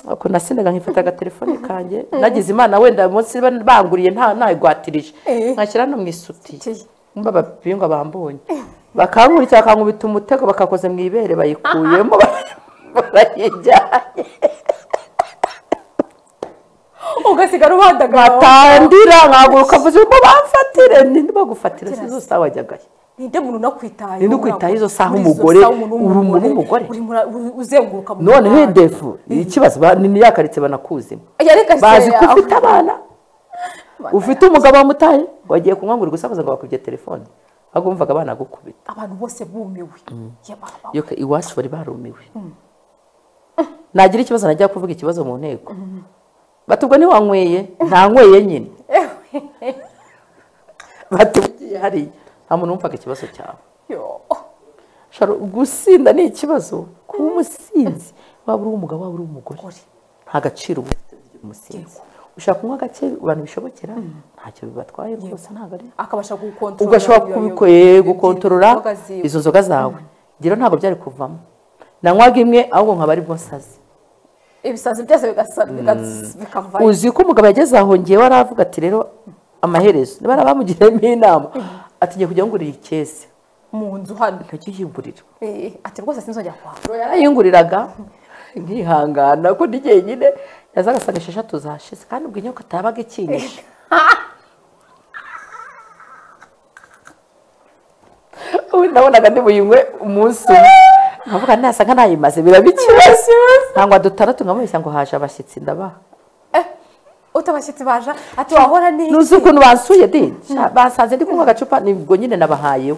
ukuntu nasendaga nkifata agatelefone kanjye nagize imana wenda munsi banguriye nta ntayigwatirije Eh. nkashyira no mu isutiye Ki- mba abapinga bambonye bakankurikira bakankubita umutego bakakoza mu ibere bayikuyemo barayijyanye ugasigara ubandagara batandira nkaguruka mvuze ngo bamfatire ninde bagufatira si zo sawa wajyagayo ninde muntu unakwitayeho Ninde ukwitayeho izo saha Muri izo umugore? saha umuntu Uri umuntu w'umugore. w'umugore? Uri muri- uri- uzenguruka mu noneho muhanda. hedefu ikibazo ba- ni niyakaritse banakuzima yareka bazi se ko yawe. ufite abana ufite umugabo wamutaye wagiye kunywa ngo uri gusakuza ngo bakubye telefone ahubwo wumvaga abana gukubita abantu bose bumiwe yababa we. yo ke- iwacu bari barumiwe nagira ikibazo najya kuvuga ikibazo mu nteko bati ubwo ntiwanyweye ntanyweye nyine bati ugiye hariya nta muntu wumvaga ikibazo cyawe Yo. Sharo, gusinda ni ikibazo kuba umusinzi waba uri umugabo waba uri umugore Gore. nta gaciro uba ufite kugira umusinzi ushaka kunywa gake abantu bishobokera ntacyo bibatwaye rwose ntabwo ari akabasha gukontorora ugashobora iyo- kubikwe iyo- gukontorora inzoga ziwe. izo nzoga zawe rero ntabwo byari kuvamo nanywaga imwe ahubwo nkaba ari bwo nsaze ibisazi byose bigasa- bigas- bikavayo uzi ko umugabo yageze aho ngewe aravuga ati rero amaherezo niba abamugiriyemo inama ati ngiye kujya ngurira ikese mu nzu hano ntajya uyigurira Eh, ati rwose sinzongera kwa yarayinguriraga nkihangana ko ndi jyenyine yazaga asanga esheshatu zashize kandi ubwo inyoko atabaga ikinyishe ubu nabonaga ndi buyinywe umunsi umwe nkavuga nasa nkanayimaze biraba ikibazo nangwa dutandatu nkamubeshya ngo haje abashyitsi ndabaha Eh, utabashyitsi baje ati wahora ni nuzi ukuntu bansuye di Sha- basanze ndi kunywa agacupa nibwo nyine nabahayeho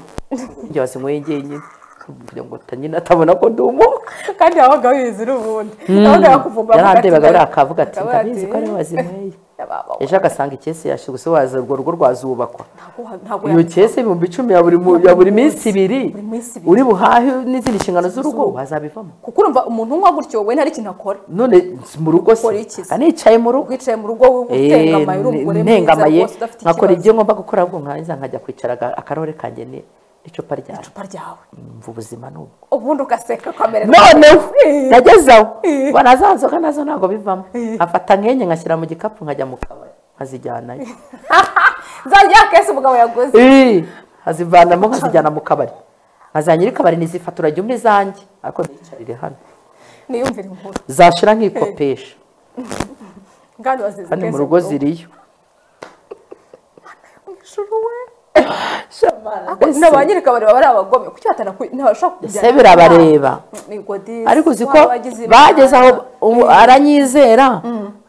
njye wazinyweye njyenyine kugira ngo ta- nyine atabona ko ndi umuntu kandi wabaga wizi n'ubundi wabaga yakuvumbura avuga ati- yarandebaga buriya akavuga ati Akavuga ndabizi ati, ko ari wazinyweye yababa we. ejo agasanga ikese yashize gusa waza urwo rugo rwazubakwa Ntabwo wa- ntabwo iyo yabikora. kese ibihumbi icumi ya buri mu- ya buri minsi ibiri Buri minsi ibiri. uri buhahe n'izindi nshingano z'urugo wazabivamo kuko urumva umuntu unywa gutyo we ntari ikintu akora none mu rugo se Ukora iki se? nicaye mu rugo wicaye mu rugo utengamaye uri umugore mwiza ntengamaye rwose udafite nkakora ikibazo ibyo ngomba gukora ahubwo nkangiza nkajya kwicara aga- akarore kanjye ni- icupa ryawe icupa ryawe mva ubuzima ni ubwo ubundi ugaseka ukamererwa noneho Eh. nagezeho Eh. mbona za nzoga nazo ntabwo bivamo Eh. afata nkenye ngashyira mu gikapu nkajya mu kabari nkazijyanayo nzajya kese umugabo yaguze Eh, nkazivanamo nkazijyana mu kabari nkazajya nyiri kabari nizifata uragira umwe izanjye ariko ntiyicarire hano niyumvire inkuru zashira nkikopesha ngano wazize kandi mu kese rugo umugabo. ziriyo Ijuru we Ariko na ba nyiri kabari baba ari abagome kuki batanaku- ntibashobora kujyana Ese birabareba. migodi ariko uzi ko waba wagize ibyaha. bageze aho ubu aranyizera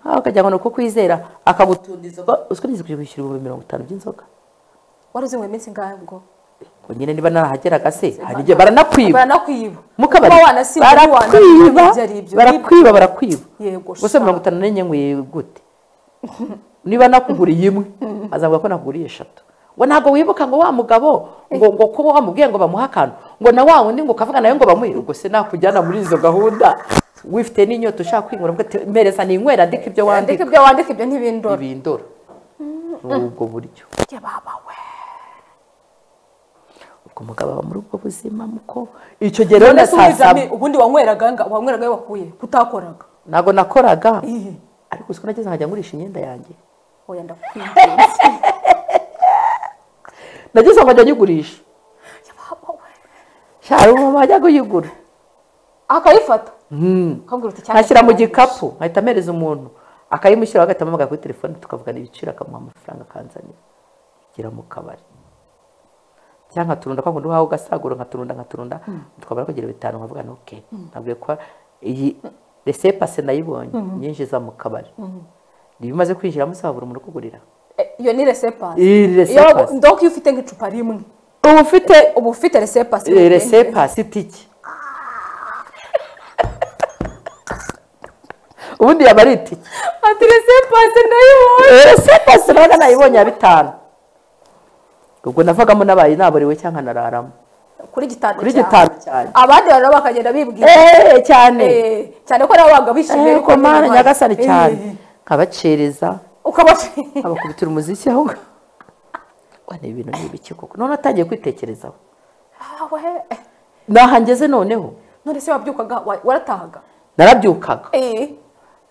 aho akagira ngo ni uko kwizera akagutunda inzoga uzwi neza kwishyura ibihumbi mirongo itanu by'inzoga wari uzinyweye iminsi ingahe ubwo ngo nyine niba narahageraga se hari igihe baranakwiba baranakwiba mu kabari Kuba wanasinze barakwiba ntiwanabyibuha, ibyo ari ibyo. barakwiba barakwiba Yego, gusa sha. mirongo itanu n'enye nkwiye gute niba nakuguriye imwe azavuga ko nakuguriye eshatu ngo ntabwo wibuka ngo wa mugabo ngo ngo kuba wamubwiye ngo bamuhe akantu ngo na wa wundi ngo ukavuga nawe ngo bamuhe ubwo se nakujyana muri izo gahunda wifite n'inyota ushaka kwinywera ubwo ati, mpereza ninywera ndika ibyo wandika wandika ibyo wandika ibyo ntibindora ibindora ni ubwo buryo Ya baba we ubwo umugabo aba muri ubwo buzima muko icyo gihe rero na None se saa saba umwiryamye- ubundi wanyweraga nga wanyweraga iyo wakuye utakoraga ntabwo nakoraga Ihi. ariko uzi ko nageze nkajya ngurisha imyenda yanjye oya ndakwinginze nageze nkajya nyigurisha Ya baba we shara umumama ajya kuyigura akayifata Hmm. akambwira uti cyane nkashyira mu gikapu nkahita amereza umuntu akayimushyiraho agahita amuhamagara kuri telefone tukavugana ibiciro akamuha amafaranga akanzanira igera mu kabari cyangwa nkaturunda kwa kundi wawe ugasagura nkaturunda nkaturunda tukabara kugira bitanu nkavuga ntuke nabwiye ko iyi resepase nayibonye nyinjiza mu kabari niba umaze kwinjiramo usabura umuntu ukugurira Eh, iyo ni resepasi Iyi ni resepasi. ndoko iyo ufite nk'icupa rimwe uba ufite uba ufite resepasi resepasi itiki ubundi yaba ari itiki ati resepasi ndayibonye sepasi nabaga nayibonye ya bitanu ubwo navagamo nabaye naburiwe cyangwa nararamo kuri gitanu Kuri cyawe. gitanu cyane. abandi bantu nabo bakagenda bibwira eee cyane Eh, cyane ko nabo babaga bishimiye eee yuko komana nyine nyagasani baje. cyane Eh, nkabacereza ukabashima nkabakubitira umuziki aho ngaho Bwana, ibi bintu ni ibiki koko none atangiye kwitekerezaho Awe, eh, nahangeze noneho none se wabyukaga wa- waratahaga narabyukaga Eh,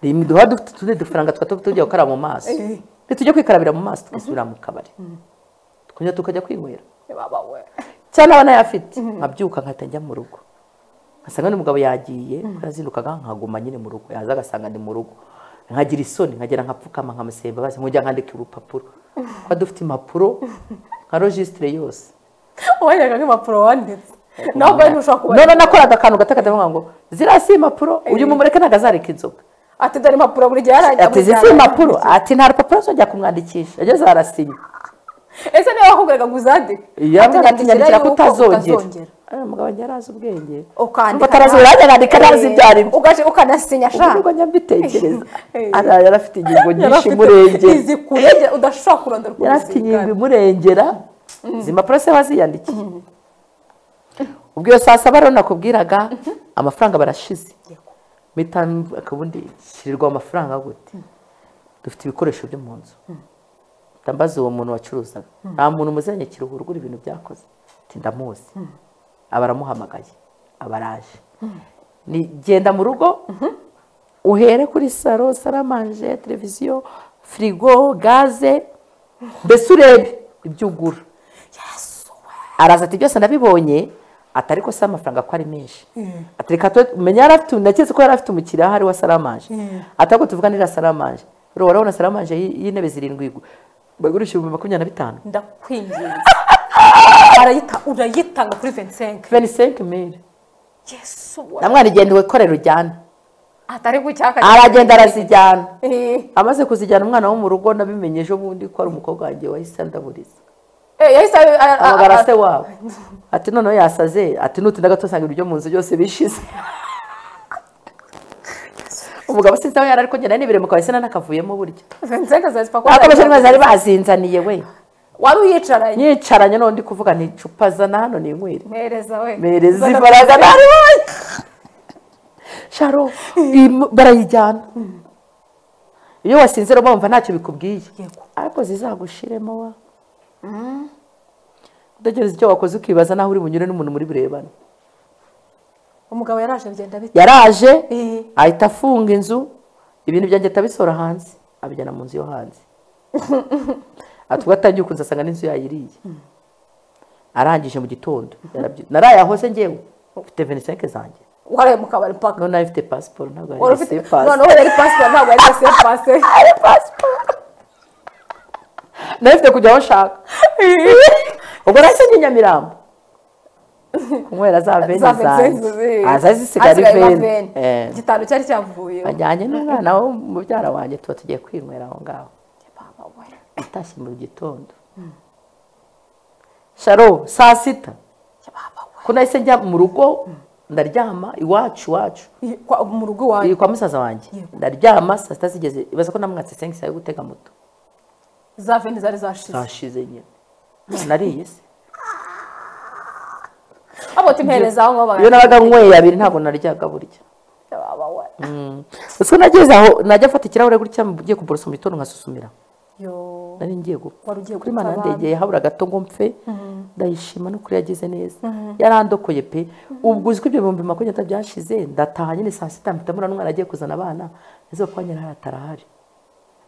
rimwe duhora dufite utundi dufaranga twaba tujya gukaraba mu maso Eh. ntitujye kwikarabira mu maso tugasubira mu kabari tukongera tukajya kwinywera baba we cyangwa aba nayafite nkabyuka nkahita njya mu rugo ngasanga n'umugabo yagiye narazindukaga nkaguma nyine mu rugo yaza agasanga ni mu rugo nkagira isoni nkagera nkapfukama nkamusaba imbabazi nkujya nkandika urupapuro kuba dufite impapuro nka rojisitire yose wanyaga nk'impapuro wanditse nawe ubwawe ntushobora kuba none nakoraga akantu gato katavuga ngo ziriya si impapuro uyu mumureke ntabwo azareka inzoga ati dore impapuro buri gihe yarangira ati izi si impapuro ati nta rupapuro zongera kumwandikisha ageze arasinya ese niba wakubwiraga ngo uzandike iyo Ati, atinyandikira yuko kutazongera Eh, umugabo njye arazi ubwenge ukandika Umva atarazongera nanjye nandika ntazi ibyo ari byo ugaje ukanasinya ubu sha nibwo njya mbitekereza Eh. Ara- yari afite ingingo nyinshi Yarafite imurengera izi kurengera udashobora kurondora uko yari afite ingingo uzingana. imurengera izi mpapuro se waziyandikiye ubwo iyo saa saba rero nakubwiraga amafaranga barashize Yego. mpita mvuga ubundi shirirwa amafaranga gute dufite ibikoresho byo mu nzu mpita mbaza uwo muntu wacuruzaga nta muntu muzanye kiruhura ugura ibintu byakoze ati ndamuzi aba aramuhamagaye aba araje Ni genda mu rugo uhere kuri saro saramanje televiziyo firigo gaze mbese urebe ibyo ugura Yesu we. araza ati byose ndabibonye ati ariko se amafaranga ko ari menshi ati reka tu- menya yari afite naketse ko yari afite umukiriya ahari wa saramanje ati ahubwo tuvuganira saramanje rero urabona saramanje y'i- y'intebe zirindwi igu- bagurisha ibihumbi makumyabiri na bitanu ndakwinginze Arayita- urayitanga kuri 25 venisenke mire yesu we namwana igenda wikorera ujyana atari gucyaka aragenda arazijyana eh amaze kuzijyana umwana wo mu rugo nabimenye ejo bundi ko ari umukobwa wanjye wahise andaburiza eh, yahise a- a- a- amagara se wabo ati noneho yasaze ati nutinda gato usanga ibiryo mu nzu byose bishize umugabo sinzi aho yari ariko ngenda n'ibiremo ukaba ese n'akavuyemo buryo 25 zazipfa ko akomeje neza bari bazinzaniye we wari uyicaranye nyicaranye noneho ndi kuvuga nti cupa zana hano ninywere mereza we mereza Zana- ifaraza nari wowe sharo im- barayijyana iyo wasinze rero bumva ntacyo bikubwiye Yego. ariko zizagushiremo wa utegereza icyo wakoze ukibaza naho uri bunyure n'umuntu muri burebane umugabo yaraje bigenda bite yaraje Eh. ahita afunga inzu ibintu byanjye atabisora hanze abijyana mu nzu yo hanze ati ubwo atangiye ukunze asanga n'inzu yayiriye arangije mu gitondo yarabyi- naraye aho se ngewe mfite venisenke zanjye waraye mu kabari paka none afite pasiporo ntabwo wari yari ufite se pasi noneho yari pasiporo ntabwo yari yose pase ari pasiporo nayo ifite kujya aho nshaka ubwo nahise njya i nyamirambo kunywera za veni za Vincenzo, zanjye eh. Ah, zari zisigaye ari Hasigaye veni Eh. gitanu cyari cyavuye bajyanye n'umwana wo mubyara wanjye tuba tugiye kwinywera aho ngaho atashye mu gitondo sharo saa sita ko nahise njya mu rugo ndaryama iwacu iwacu I- kwa- mu rugo iwanyu iri kwa musaza wanjye ndaryama saa sita zigeze ibaza ko namwatse senkisi yo gutega moto za veni zari zashize zashize nyine nariye se abo timpereza aho ngaho iyo bagana nabaga nyweye abiri ntabwo naryaga burya Baba we. gusa nageze aho najya afata ikirahure gutya ngiye kuborosa mu gitondo nkasusumira Yo. nari ngiye gupfa Wari ugiye kuri gupfa mana abami. ndegeye habura gato ngo mpfe ndayishima n'ukuri yagize neza yarandokoye pe ubwo uzi ko ibyo bihumbi makumyabiri na bitatu byashize ndataha nyine saa sita mpita mbona n'umwana agiye kuzana abana ese papa nyirahari atarahari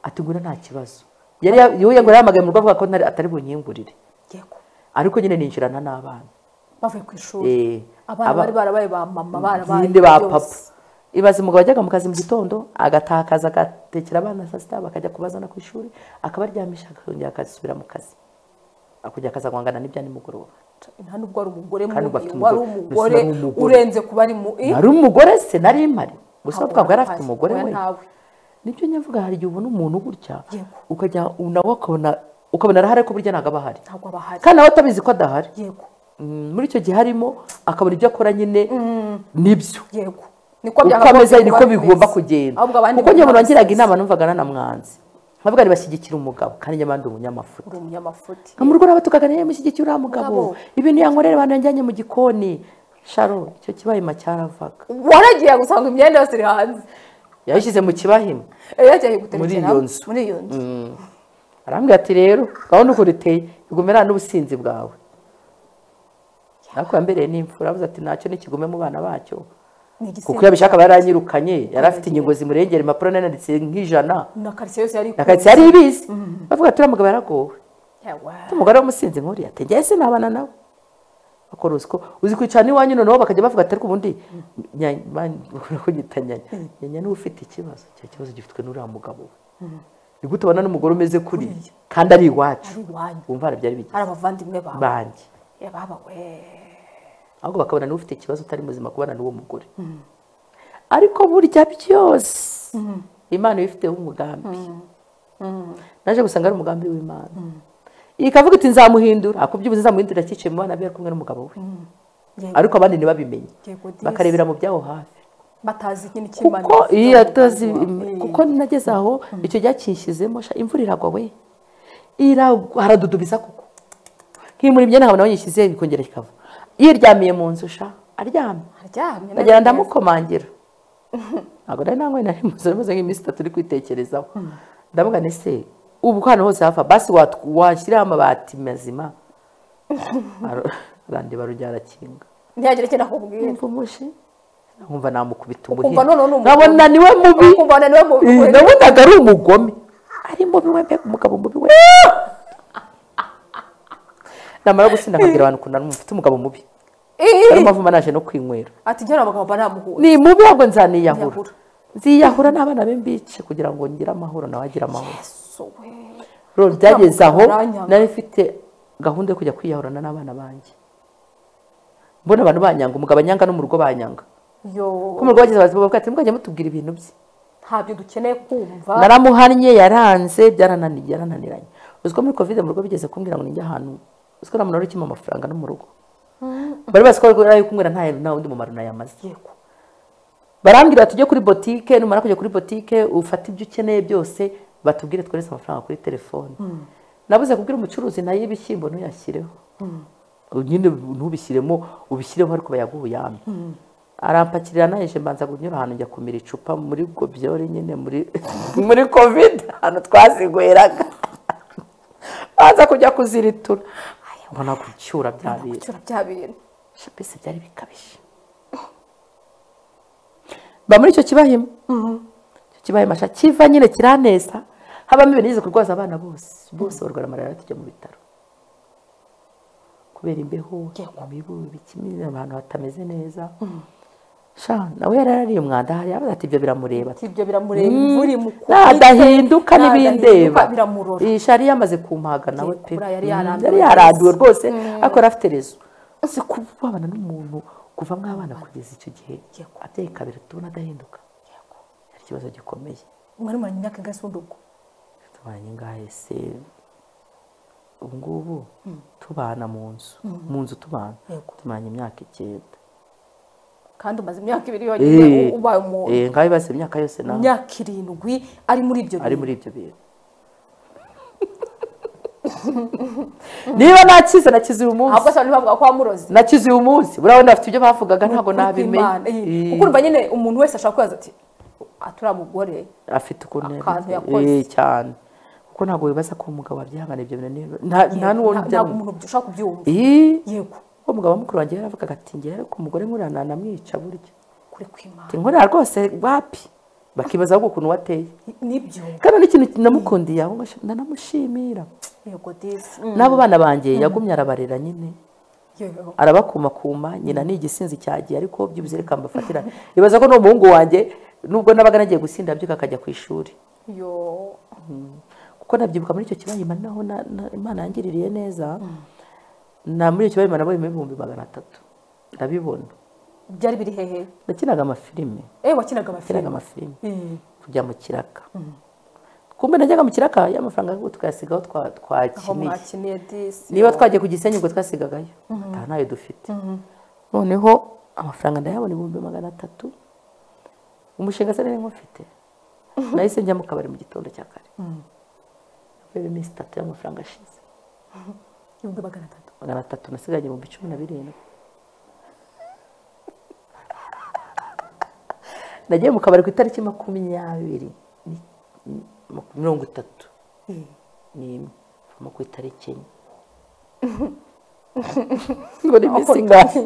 ati ngwino nta kibazo yari ya- yewe ngo yahamagaye mu rugo avuga ko ntari- atari bunyingurire Ngiye ku- ariko nyine ninjirana n'abana bavuye ku ishuri Eh, abana aba- bari barabaye ba mama barabaye zindi ba yose. papa ibaza umugabo wajyaga mu kazi mu gitondo agataha akazi agatekera abana saa sita bakajya kubazana ku ishuri akabaryamisha akongera akazisubira mu kazi akongera akazagwangana n'ibya nimugoroba nta nubwo ari umugore Kandi mubi, bafite wari umugore. Mbese umugore nari umugore. urenze kuba ari mu i nari umugore se nari mpari gusa Ntabwo twavuga yari wampaye. afite umugore Oya, we ntawe. nibyo nyavuga hari igihe ubona umuntu gutya Yego. ukajya nawe ukabona ukabona arahari ko burya ntabwo aba ahari ntabwo aba ahari kandi nawe utabizi ko adahari yego Mm, muri icyo gihe harimo akabona ibyo akora nyine nibyo yego niko uko byakagombye ameze kuba niko bimeze. bigomba kugenda ahubwo abandi kuko njye bamwe umuntu wangiraga barasaza. inama numvaga nanamwanze nkavuga ntibashyigikire umugabo kandi njye abandi umunyamufuti uri umunyamafuti mu rugo n'abatukaga niyo mushyigikiye uriya mugabo Mugabo. ibintu yankorera abantu yanjyanye mu gikoni sharo icyo kibayima cyaravaga waragiye gusanga imyenda yose iri hanze yabishyize mu kibahima yari yagiye guterekera iyo nzu. muri iyo nzu arambwira ati rero gahunda uko riteye igumira n'ubusinzi bwawe ariko yambereye n'imfura avuze ati ntacyo nikigume mu bana bacyo ni igisimba kuko iyo abishaka aba yaranyirukanye yari afite ingingo zimurengera impapuro nananditse nk'ijana na karitsiye yose yari nakatsi yari ibizi bavuga ati uriya mugabo yaragowe Yawa. umugore w'umusinzi nkuriya ati njyewe sinabana nawe bakora uziko uzi kwicarana iwanyu noneho bakajya bavuga ati ariko ubundi nya- ma- bakunda kunyita nyanya nyanya niwe ufite ikibazo icyo kibazo gifitwe n'uriya mugabo we ni gute ubona n'umugore umeze kuriya kandi ari iwacu ari iwanyu wumva hari byari bigize ari abavandimwe bawe banjye Ya, baba we ahubwo bakabona niwe ufite ikibazo utari muzima kubana n'uwo mugore ariko burya byose imana iba ifiteho umugambi naje gusanga ari umugambi w'imana ikavuga iti nzamuhindura akubyibuze nzamuhindurira cyicaye mu bana be ari kumwe n'umugabo we Yego. ariko abandi ntibabimenye Yego, disi. bakarebera mu byabo hafi batazi ikindi cy'imana kuko iyo atazi kuko nageze aho icyo gihe kinshyizemo sha, imvura iragwa we iragwa haradudubiza kuko nkimura imyenda nkabona aho nyishyize bikongera bikava yiryamiye mu nzu sha aryamye aryamye ndagenda ndamukomangira ntabwo nari nanyweye nari muzi rimeze nk'iminsi itatu uri kwitekerezaho ndavuga ni se ubu hano hose hafa basi wat- washyiraho amabati mazima Aro- arandeba rujya arakinga ntihagire icyo nakubwira nkumva umushi nkumva namukubita Ukumva noneho ni umuhini umugome. nkabona niwe mubi Ukumva noneho ni umugome. Eh, nabonaga ari umugome ari mubi we mbega umugabo mubi we namara gusinda nkabwira abantu ukuntu ari- mfite umugabo mubi Ii. ariyo mpamvu mba naje no kwinywera ati njye abagabo mba namuhuje ni mubi ahubwo nzaniyahura Yahura. nziyahura n'abana be mbice kugira ngo ngire amahoro nawe agire amahoro So, we. rero byageze aho Uranyanga. nari mfite gahunda yo kujya kwiyahurana n'abana banjye mbona abantu banyanga umugabo anyanga no mu rugo banyanga yo ko mu rugo bageze bazi bavuga ati mugajya mutubwira ibintu bye ntabyo dukeneye kumva naramuhannye yaranze byarananiye byarananiranye uzi ko muri kovide mu rugo bigeze kumbwira ngo ninjye ahantu uzi ko nta muntu wari ukima amafaranga no mu rugo bari bazi ko ari kumbwira nta nta wundi mumaro nayamaze yego barambwira tujye kuri botike numara kujya kuri botike ufate ibyo ukeneye byose batubwire twohereze amafaranga kuri telefone nabuze kubwira umucuruzi nayo ibishyimbo ntuyashyireho nyine ntubishyiremo ubishyireho ariko bayaguhuyame arampakirira naheje mbanza kunyura ahantu njya kumira icupa muri gobyore nyine muri muri covid ahantu twazinyweraga banza kujya kuziritura mbona gucyura bya bintu gucyura bya bintu mbese byari bikabije mba muri icyo kibahima icyo kibahima sha kiva nyine kiraneza habamo ibintu yigeze kurwaza abana bose bose barwara malariya tujya mu bitaro kubera imbeho imibu ibikimira abantu batameze neza sha nawe yarariye umwanda hari abaza ati ibyo biramureba ibyo biramureba imvura imukubise nadahinduka n'ibindeba nadahinduka biramurora iyi shari yamaze kumpaga nawe pe Kuri yari Mm, yarambiwe yari rwose. yarambiwe rwose ariko yari afite rezo si kubabana n'umuntu kuva mw'abana kugeza icyo gihe abyeyi kabiri tubona adahinduka yari ikibazo gikomeye mwari muranye imyaka ingana ubwo tubanye ngahe se ubu ngubu tubana mu nzu mu nzu tubana Yego. tubanye imyaka icyenda kandi umaze imyaka ibiri Eh, yonyine ubaye umuntu eh, ngaho ibibazo imyaka yose nawe imyaka irindwi ari muri ibyo ari bintu muri ibyo bintu niba nakize nakize uyu munsi ahubwo se abantu bavuga ko wamuroze nakize uyu munsi buriya wenda afite ibyo bavugaga ntabwo Ukuri kw'Imana, eh, nabimenye kuko urumva nyine umuntu wese ashobora kubaza ati aturiya mugore afite ukuntu Akantu yabimenye. yakoze. Eh, cyane kuko ntabwo wibaza ko umugabo wabyihangana ibyo bintu ni- nta- nta n'uwo nta- ntabwo nijyana umuntu ushobora kubyumva yego uwo mugabo wa mukuru wanjye yaravugaga ati ngewe ariko umugore nkuriya nanamwica burya kuri kw'imana Ati, nkuriya rwose wapi bakibaza ahubwo ukuntu wateye nibyo kandi n'ikintu namukundiye aho ngaho, nanamushimira yego disi n'abo bana banjye yagumye arabarera nyine yego arabakumakuma nyina ni igisinzi cyagiye ariko byibuze reka mbafatira ibaza ko n'umuhungu wanjye nubwo nabaga nagiye gusinda abyuka akajya ku ishuri yo kuko nabyibuka muri icyo kibayima naho na- na- imana yangiririye neza na muri icyo kibayima nabonye ibihumbi magana atatu ndabibona byari biri hehe nakinaga amafilime eh wakinaga nakinaga amafilime amafilime Eh, kujya mu kiraka kumbe najyaga mu kiraka y'amafaranga ahubwo tukayasigaho twa- aho twakiniye mwakiniye disi niba twagiye ku gisenyi ubwo twasigagayo nta nayo dufite noneho amafaranga ndayabona ibihumbi magana atatu umushinga se nari nk'ufite nahise njya mu kabari mu gitondo cya kare avuye iminsi itatu y'amafaranga ashize ibihumbi magana atatu magana atatu nasigaye ibihumbi cumi na birindwi nagiye mu kabari ku itariki makumyabiri ni- ni- maku- mirongo itatu n'imwe ivamo ku itariki enye ngo ni iminsi ingahe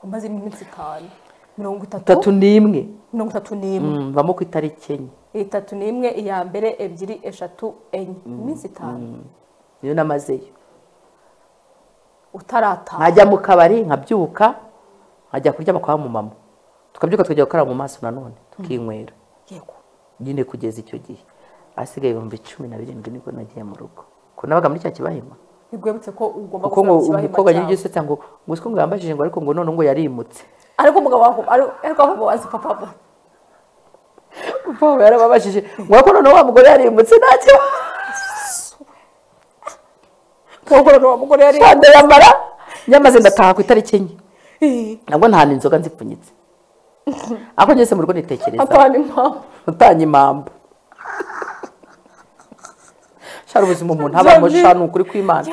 umaze iminsi itanu mirongo itatu itatu n'imwe mirongo itatu n'imwe Mm, vamo ku itariki enye itatu n'imwe iya mbere ebyiri eshatu enye iminsi itanu niyo namazeyo utaratanu nkajya mu kabari nkabyuka nkajya kuryama kwa mumama tukabyuka tukajya gukaraba mu maso nanone tukinywera yego nyine kugeza icyo gihe ahasigaye ibihumbi cumi na birindwi nibwo nagiye mu rugo ko nabaga muri cya kibahima bigwebutse ko ugomba kuko ngo gusubira mu umukobwa kibahima yari cyawe usetsa ngo ngo uziko ngo yambajije ngo ariko ngo none ngo yarimutse ariko umugabo wawe ari- ariko ahubwo wazi papa papa we yarababajije ngo ariko none wa mugore yarimutse nta kibazo nk'uko wa mugore yari ndayamara nyamaze ndataha ku itariki enye Eh, nabwo nta n'inzoga nzipfunyitse ako ngeze mu rugo nitekereza atanu impamvu utanye impamvu shara ubuzima umuntu abamo Byaje- shana ukuri kw'imana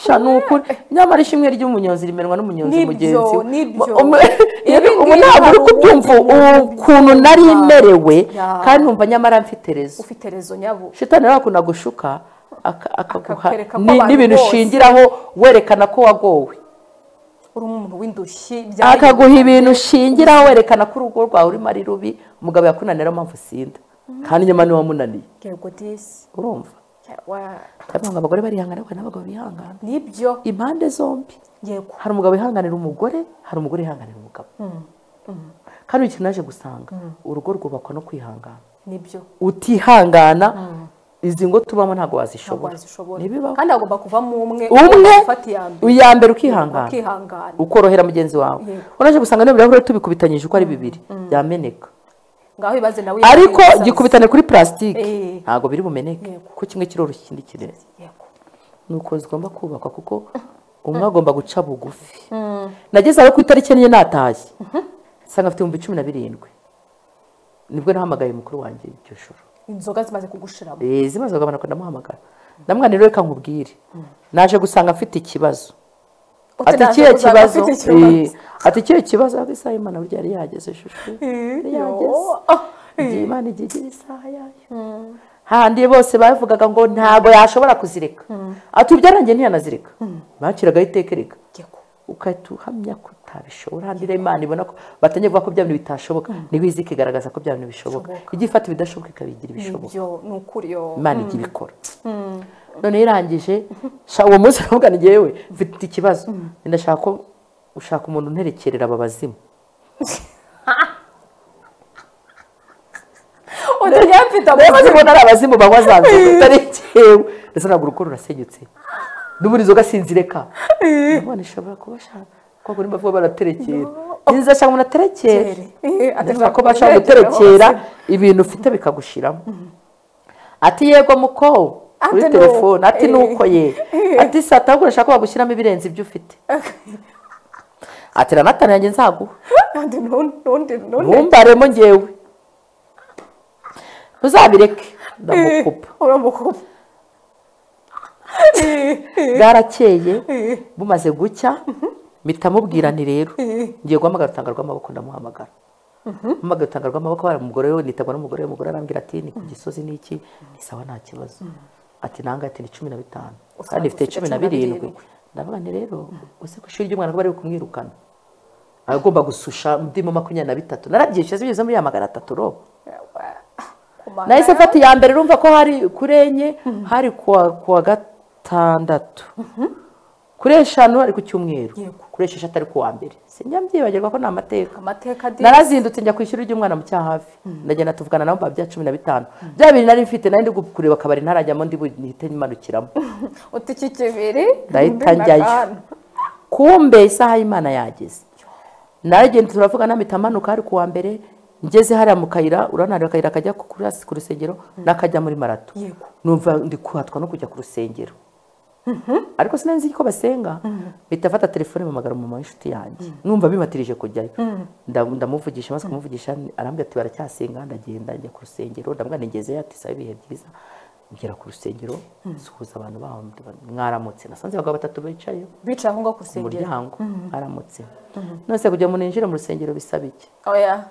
shana ukuri nyamara ishimwe ry'umunyonzi rimenwa n'umunyonzi Nibyo, mugenzi we. nibyo. Umu- Ibi ubu ngibi ntabwo hari uri kubyumva ubundi umuntu ukuntu nari ubyumva. merewe Ya. kandi numva nyamara mfite rezo ufite rezo nyabo shitani nawe akunda gushuka aka- akaguha Akakwereka ko ni- abantu n'ibintu bose. ushingiraho werekana ko wagowe uri umuntu w'indushyi byari- akaguha ibintu ushingiraho werekana ko urugo rwawe urimo ari rubi umugabo yakunanira mpamvu sinda kandi nyuma niwe wamunaniye yego disi urumva Wa- ndavuga ngo abagore barihangana ariko n'abagabo bihangana nibyo impande zombi yego hari umugabo wihanganira umugore hari umugore wihanganira umugabo kandi ikintu naje gusanga urugo rwubakwa no kwihangana nibyo utihangana izi ngo tubamo ntabwo ntabwo wazishobora wazishobora ntibibaho kandi hagomba kuvamo umwe umwe ufata iya mbere iya mbere ukihangana ukihangana ukorohera mugenzi wawe Yego. uraje gusanga niba ibirahure tubikubitanyije uko ari bibiri byameneka ngaho ibibaze nawe ariko yiyemeza. gikubitane kuri purasitike Eh. ntabwo biri bumeneke Yego. kuko kimwe kiroroshye ikindi kirere Yego. ni uko zigomba kubakwa kuko umwe agomba guca bugufi nagezeho ku itariki enye natashye nsanga afite ibihumbi cumi na birindwi nibwo nahamagaye mukuru wanjye iryo joro inzoga zimaze kugushiramo Eh, zimaze kugabana ko ndamuhamagara ndamwana rero reka nkubwire naje gusanga afite ikibazo ati Utanaje ikihe kuzaba kibazo ufite Eh, ati ikihe kibazo ariko isaha imana burya yari yageze shushu yari yo. yageze Ah, igihe imana igihe igira isaha yayo hahandi bose bavugaga ngo ntabwo yashobora kuzireka atubyarange ntiyanazireka bakiragaho iteka reka ugahita uhamya ko utabishobora handi rero imana ibona ko batangiye kuvuga ko bya bintu bitashoboka niho izi ikigaragaza ko bya bintu bishoboka ijya ifata ibidashoboka ikabigira ibishoboka ibyo ni ukuri yo imana ijya ibikora none irangije sha uwo munsi aravuga ni ngewe mfite ikibazo ndashaka ko ushaka umuntu unterekerera aba bazimu utajya mfite Nakoze amazi ngo ari abazimu banywa za nzoga utari jyewe ndetse ntabwo urugo rurasenyutse n'ubundi inzoga sinzireka nabona ishobora kuba ashaka ko kuri mbavuga baraterekera inzu ashaka umuntu aterekere ndashaka ko bashaka guterekera ibintu ufite bikagushiramo ati yego muko kuri Ati ni telefone uko, ati eh. nuko ye ati saa tatu urashaka ko bagushyiramo ibirenze ibyo ufite ati ranatani yanjye nzaguha kandi n'undi n'undi ntumbaremo ngewe ntuzabireke ndamukupa uramukupa bwarakeye bumaze gucya mpita mubwirani rero ngiye guhamagara urutanga rw'amaboko ndamuhamagara mpamagara urutanga rw'amaboko hari umugore we nitabwa n'umugore we umugore arambwira ati ni ku gisozi n'iki ni sawa nta kibazo ati nange ati ni cumi na bitanu Usanga kandi mfite ufite cumi na cumi na birindwi birindwi. ndavuga nti rero uzi ko ishuri ry'umwana ko bari kumwirukana aba agomba gususha ndimo makumyabiri na bitatu narabyishyuye bigeze muri ya magana atatu ro nahise mfata iya mbere urumva ko hari kuri enye hari kuwa kuwa gatandatu kuri eshanu hari ku cyumweru Yego. kuri esheshatu ari kuwa mbere sinjya mbyibagirwa ko ni amateka amateka adi narazindutse njya ku ishuri ry'umwana mu cyahafi ndagenda tuvugana nabo bya cumi na bitanu bya bibiri nari mfite nari ndi kureba akabari ntarajyamo ndi buhite nyimanukiramo uti iki kibiri Ndahita undi na njyayo. kane. kumbe isaha y'imana yageze naragenda turavuga namita amanuka hari kuwa mbere ngeze hariya mu kayira urabona hari akayira kajya ku kuri- ku rusengero n'akajya muri marato Yego. numva ndi kuhatwa no kujya ku rusengero ariko sinari nzi ko basenga mpita afata telefone mpamagara mama w'inshuti yanjye numva bimatirije kujyayo Nda- ndamuvugisha maze kumuvugisha arambwira ati baracyasenga ndagenda njya ku rusengero ndabwira ntigezeyo ati sabe ibihe byiza ngera ku rusengero nsuhuza abantu baho mwaramutse nasanze abagabo batatu bicaye bicaye aho ngaho ku ku rusengero muryango aramutse nose kugira ngo ninjire mu rusengero bisaba iki oya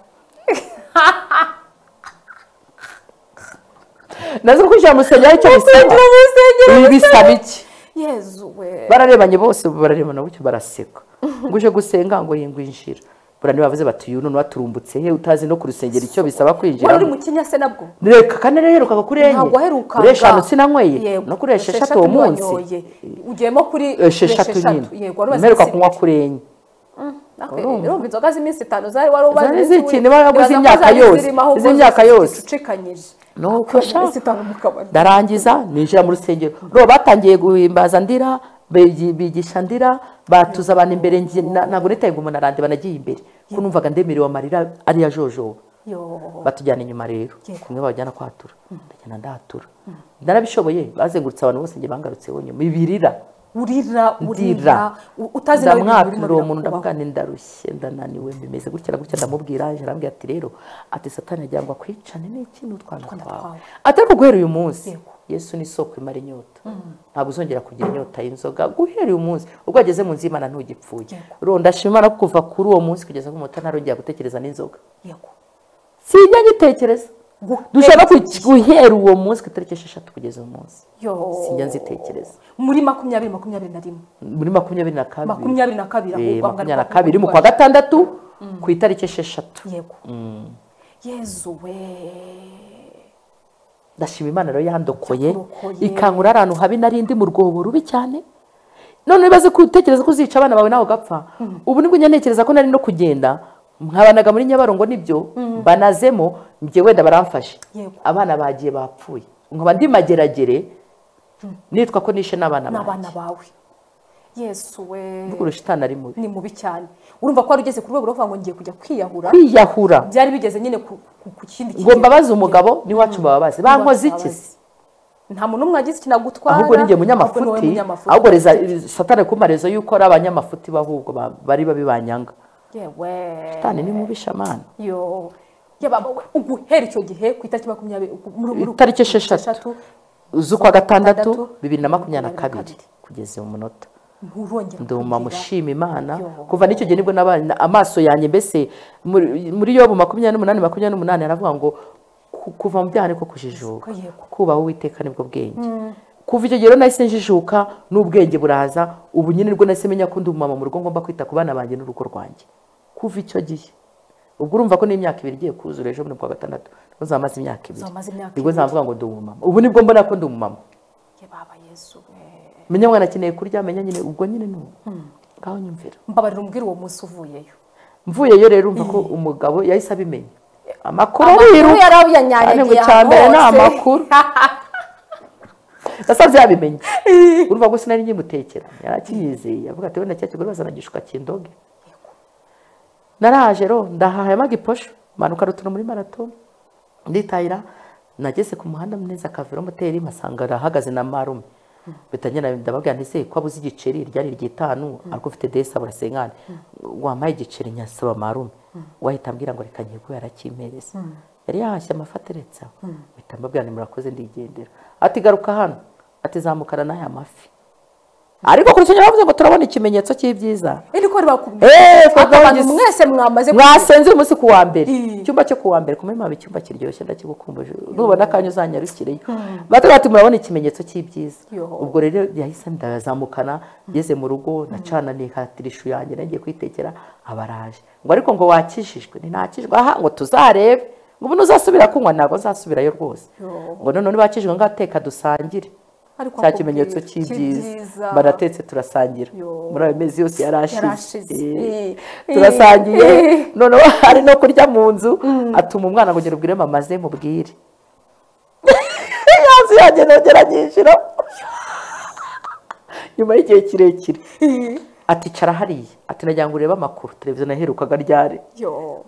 nazo kwinjira mu rusengero icyo bisaba Kwinjira mu rusengero Ibi bisaba iki yezu we bararebanye bose bararebana gutyo baraseka ngo uje gusenga ngo yingwinjira burane bavuze bati uyu none waturumbutse he utazi no ku rusengero icyo bisaba kwinjira wari uri mu kinya se nabwo reka kandi naherukaga kuri enye ntabwo aherukaga kuri eshanu sinanyweye Yego, no kuri esheshatu uwo munsi wanyoye. ugiyemo kuri esheshatu nyine yego wari wazize mperuka iminsi- kunywa kuri enye Natwe urumva inzoga z'iminsi itanu zari wari ubaze Zari iminsi zikiri, wi- niba waguze nibaza ko imyaka zari yose, zirimo ahubwo iz'imyaka zose yose. zicucikanyije nuko sha iminsi itanu mu kabari ndarangiza ninjira mu rusengero ro batangiye guhimbaza ndira bigi- bigisha ndira batuza abantu imbere njye- na- ntabwo nitaye ngo umuntu arande banagiye imbere ko numvaga ndemerewe amarira ari yajojoba Yo. batujyana inyuma rero Yego. kumwe bajyana kwatura ndagenda ndatura narabishoboye bazengurutse abantu bose njye bangarutse nyuma ibirira urira urira ndira u- utazi nawe ibintu birimo ndamwapira uwo muntu birakubaho. ndavuga nti ndarushye ndananiwe bimeze gutya na gutya ndamubwira aje arambwira ati rero ati satani agira ngo akwicane n'iki n'utwana Utwana twawe twawe. atari kuguhera uyu munsi Yego. yesu ni isoko imara inyota ntabwo uzongera kugira inyota y'inzoga guhera uyu munsi ubwo wageze mu nzu y'imana ntugipfuye Yego. ro ndashima imana ko kuva kuri uwo munsi kugeza ku munota ntarongera gutekereza n'inzoga Yego. sijya ngitekereza Guhera dushobora guhera uwo munsi ku itariki esheshatu kugeza uyu munsi Yo. Sinjya nzitekereza. muri makumyabiri makumyabiri na rimwe muri makumyabiri na kabiri makumyabiri na kabiri ahubwo Eh, ahubwo makumyabiri na ariko kabiri mu kwa gatandatu ku itariki esheshatu yego yezu we ndashima imana rero yandokoye Yandokoye. ikankura ahantu habi nari ndi mu rwobo rubi cyane none bibaze ko utekereza ko uzica abana bawe nawe ugapfa ubu nibwo njya ntekereza ko nari no kugenda nkabanaga muri nyabarongo nibyo banazemo njye wenda baramfashe Yego. abana bagiye bapfuye nkaba ndi mageragere nitwa ko nishe n'abana banjye n'abana bawe yesu we mvuga urushitani ari mubi ni mubi cyane urumva ko wari ugeze ku rwego rwo kuvuga ngo ngiye kujya kwiyahura kwiyahura byari bigeze nyine ku ku- ku kindi ngo kigero. mbabaze umugabo n'iwacu mbababaze bankoze iki se nta muntu n'umwe wagize ikinagutwara ahubwo ni njye munyamafuti ahubwo reza satana ku marezo y'uko ari abanyamafuti bahubwo ba- bari babi banyanga yewe satani ni mubi shamana yo yaba wowe uguhera icyo gihe ku itariki makumyabiri muri- muri- Itariki esheshatu. z'ukwa gatandatu bibiri na makumyabiri na kabiri Makumyabiri na kugeza uyu munota nturongera nduma mushima imana Yo. kuva n'icyo gihe nibwo nabana amaso yanjye mbese muri muri yobu makumyabiri n'umunani makumyabiri n'umunani aravuga ngo ku- kuva mu byaha niko kujijuka Ko yego. kubaha uwiteka nibwo bwenge kuva icyo gihe rero nahise njijuka n'ubwenge buraza ubu nyine nibwo nahise menya ko ndi umumama mu rugo ngomba kwita ku bana banjye n'urugo rwanjye kuva icyo gihe ubwo urumva ko n'imyaka ibiri igiye kuzura ejo bundi kuwa gatandatu nibwo nzamaze imyaka ibiri Uzaba umaze imyaka nibwo nzavuga ngo ndi umumama ubu nibwo mbona ko ndi umumama Ye baba yesu eh, menya mwana akeneye kurya menya nyine ubwo nyine ni ubu ngaho nyumvira mbabarira umbwira uwo munsi uvuyeyo mvuyeyo rero urumva ko umugabo yahise abimenya amakuru amakuru ariruka Kandi yari ngo abuyanyanyagiye icya mbere ni hose. amakuru nasanze yabimenye urumva ko sinari nkimutekera yari akiyizeye avuga ati wenda cya kigore bazana gishuka kindoge naraje ro ndahaha magiposho manuka rutono muri marato nditahira nageze ku muhanda neza akaviro moteri mpasanga arahagaze na marume bitanyana ndababwira nti ko abuze igiceri ryari ryitanu ariko ufite desi abura senkani wampaye igiceri nyasaba marume wahita ambwira ngo reka nyirwe yarakimpereza yari yahashye amafi ateretse aho mpita mbabwira nti murakoze ndigendera ati garuka hano ati zamukana n'aya mafi ariko kuri icyo gihe bavuze ngo turabona ikimenyetso cy'ibyiza Iri ko bakubwira Eh, Aka twagabanye bantu mwese mwamaze mwasenze umunsi ku wa mbere Mm. icyumba cyo ku wa mbere kumwe mwaba icyumba kiryoshye ndakigukumbuje nubona akanya uzanyarukireyo batubwira bati murabona ikimenyetso cy'ibyiza Yoho. ubwo rero yahise ndazamukana ngeze mu rugo nacana nikatira ishu yanjye nagiye kwitekera abaraje ngo ariko ngo wakijijwe ntinakijwe aha ngo tuzarebe ngo ubu ntuzasubira kunywa ntabwo nzasubirayo rwose Yoho. ngo noneho nibakijijwe ngaho teka dusangire Ariko cya kimenyetso akubwira, cy'ibyiza cy'ibyiza. baratetse turasangira Yo. muri ayo mezi yose Yarashize. yarashize Eh, Eh. turasangiye Eh. noneho hari no kurya mu nzu atuma umwana ngo ubwire mama ze mubwire yazi yanjye nongera nyinjira nyuma y'igihe kirekire ati cara hariya ati nagira ngo urebe amakuru televiziyo naherukaga ryari yo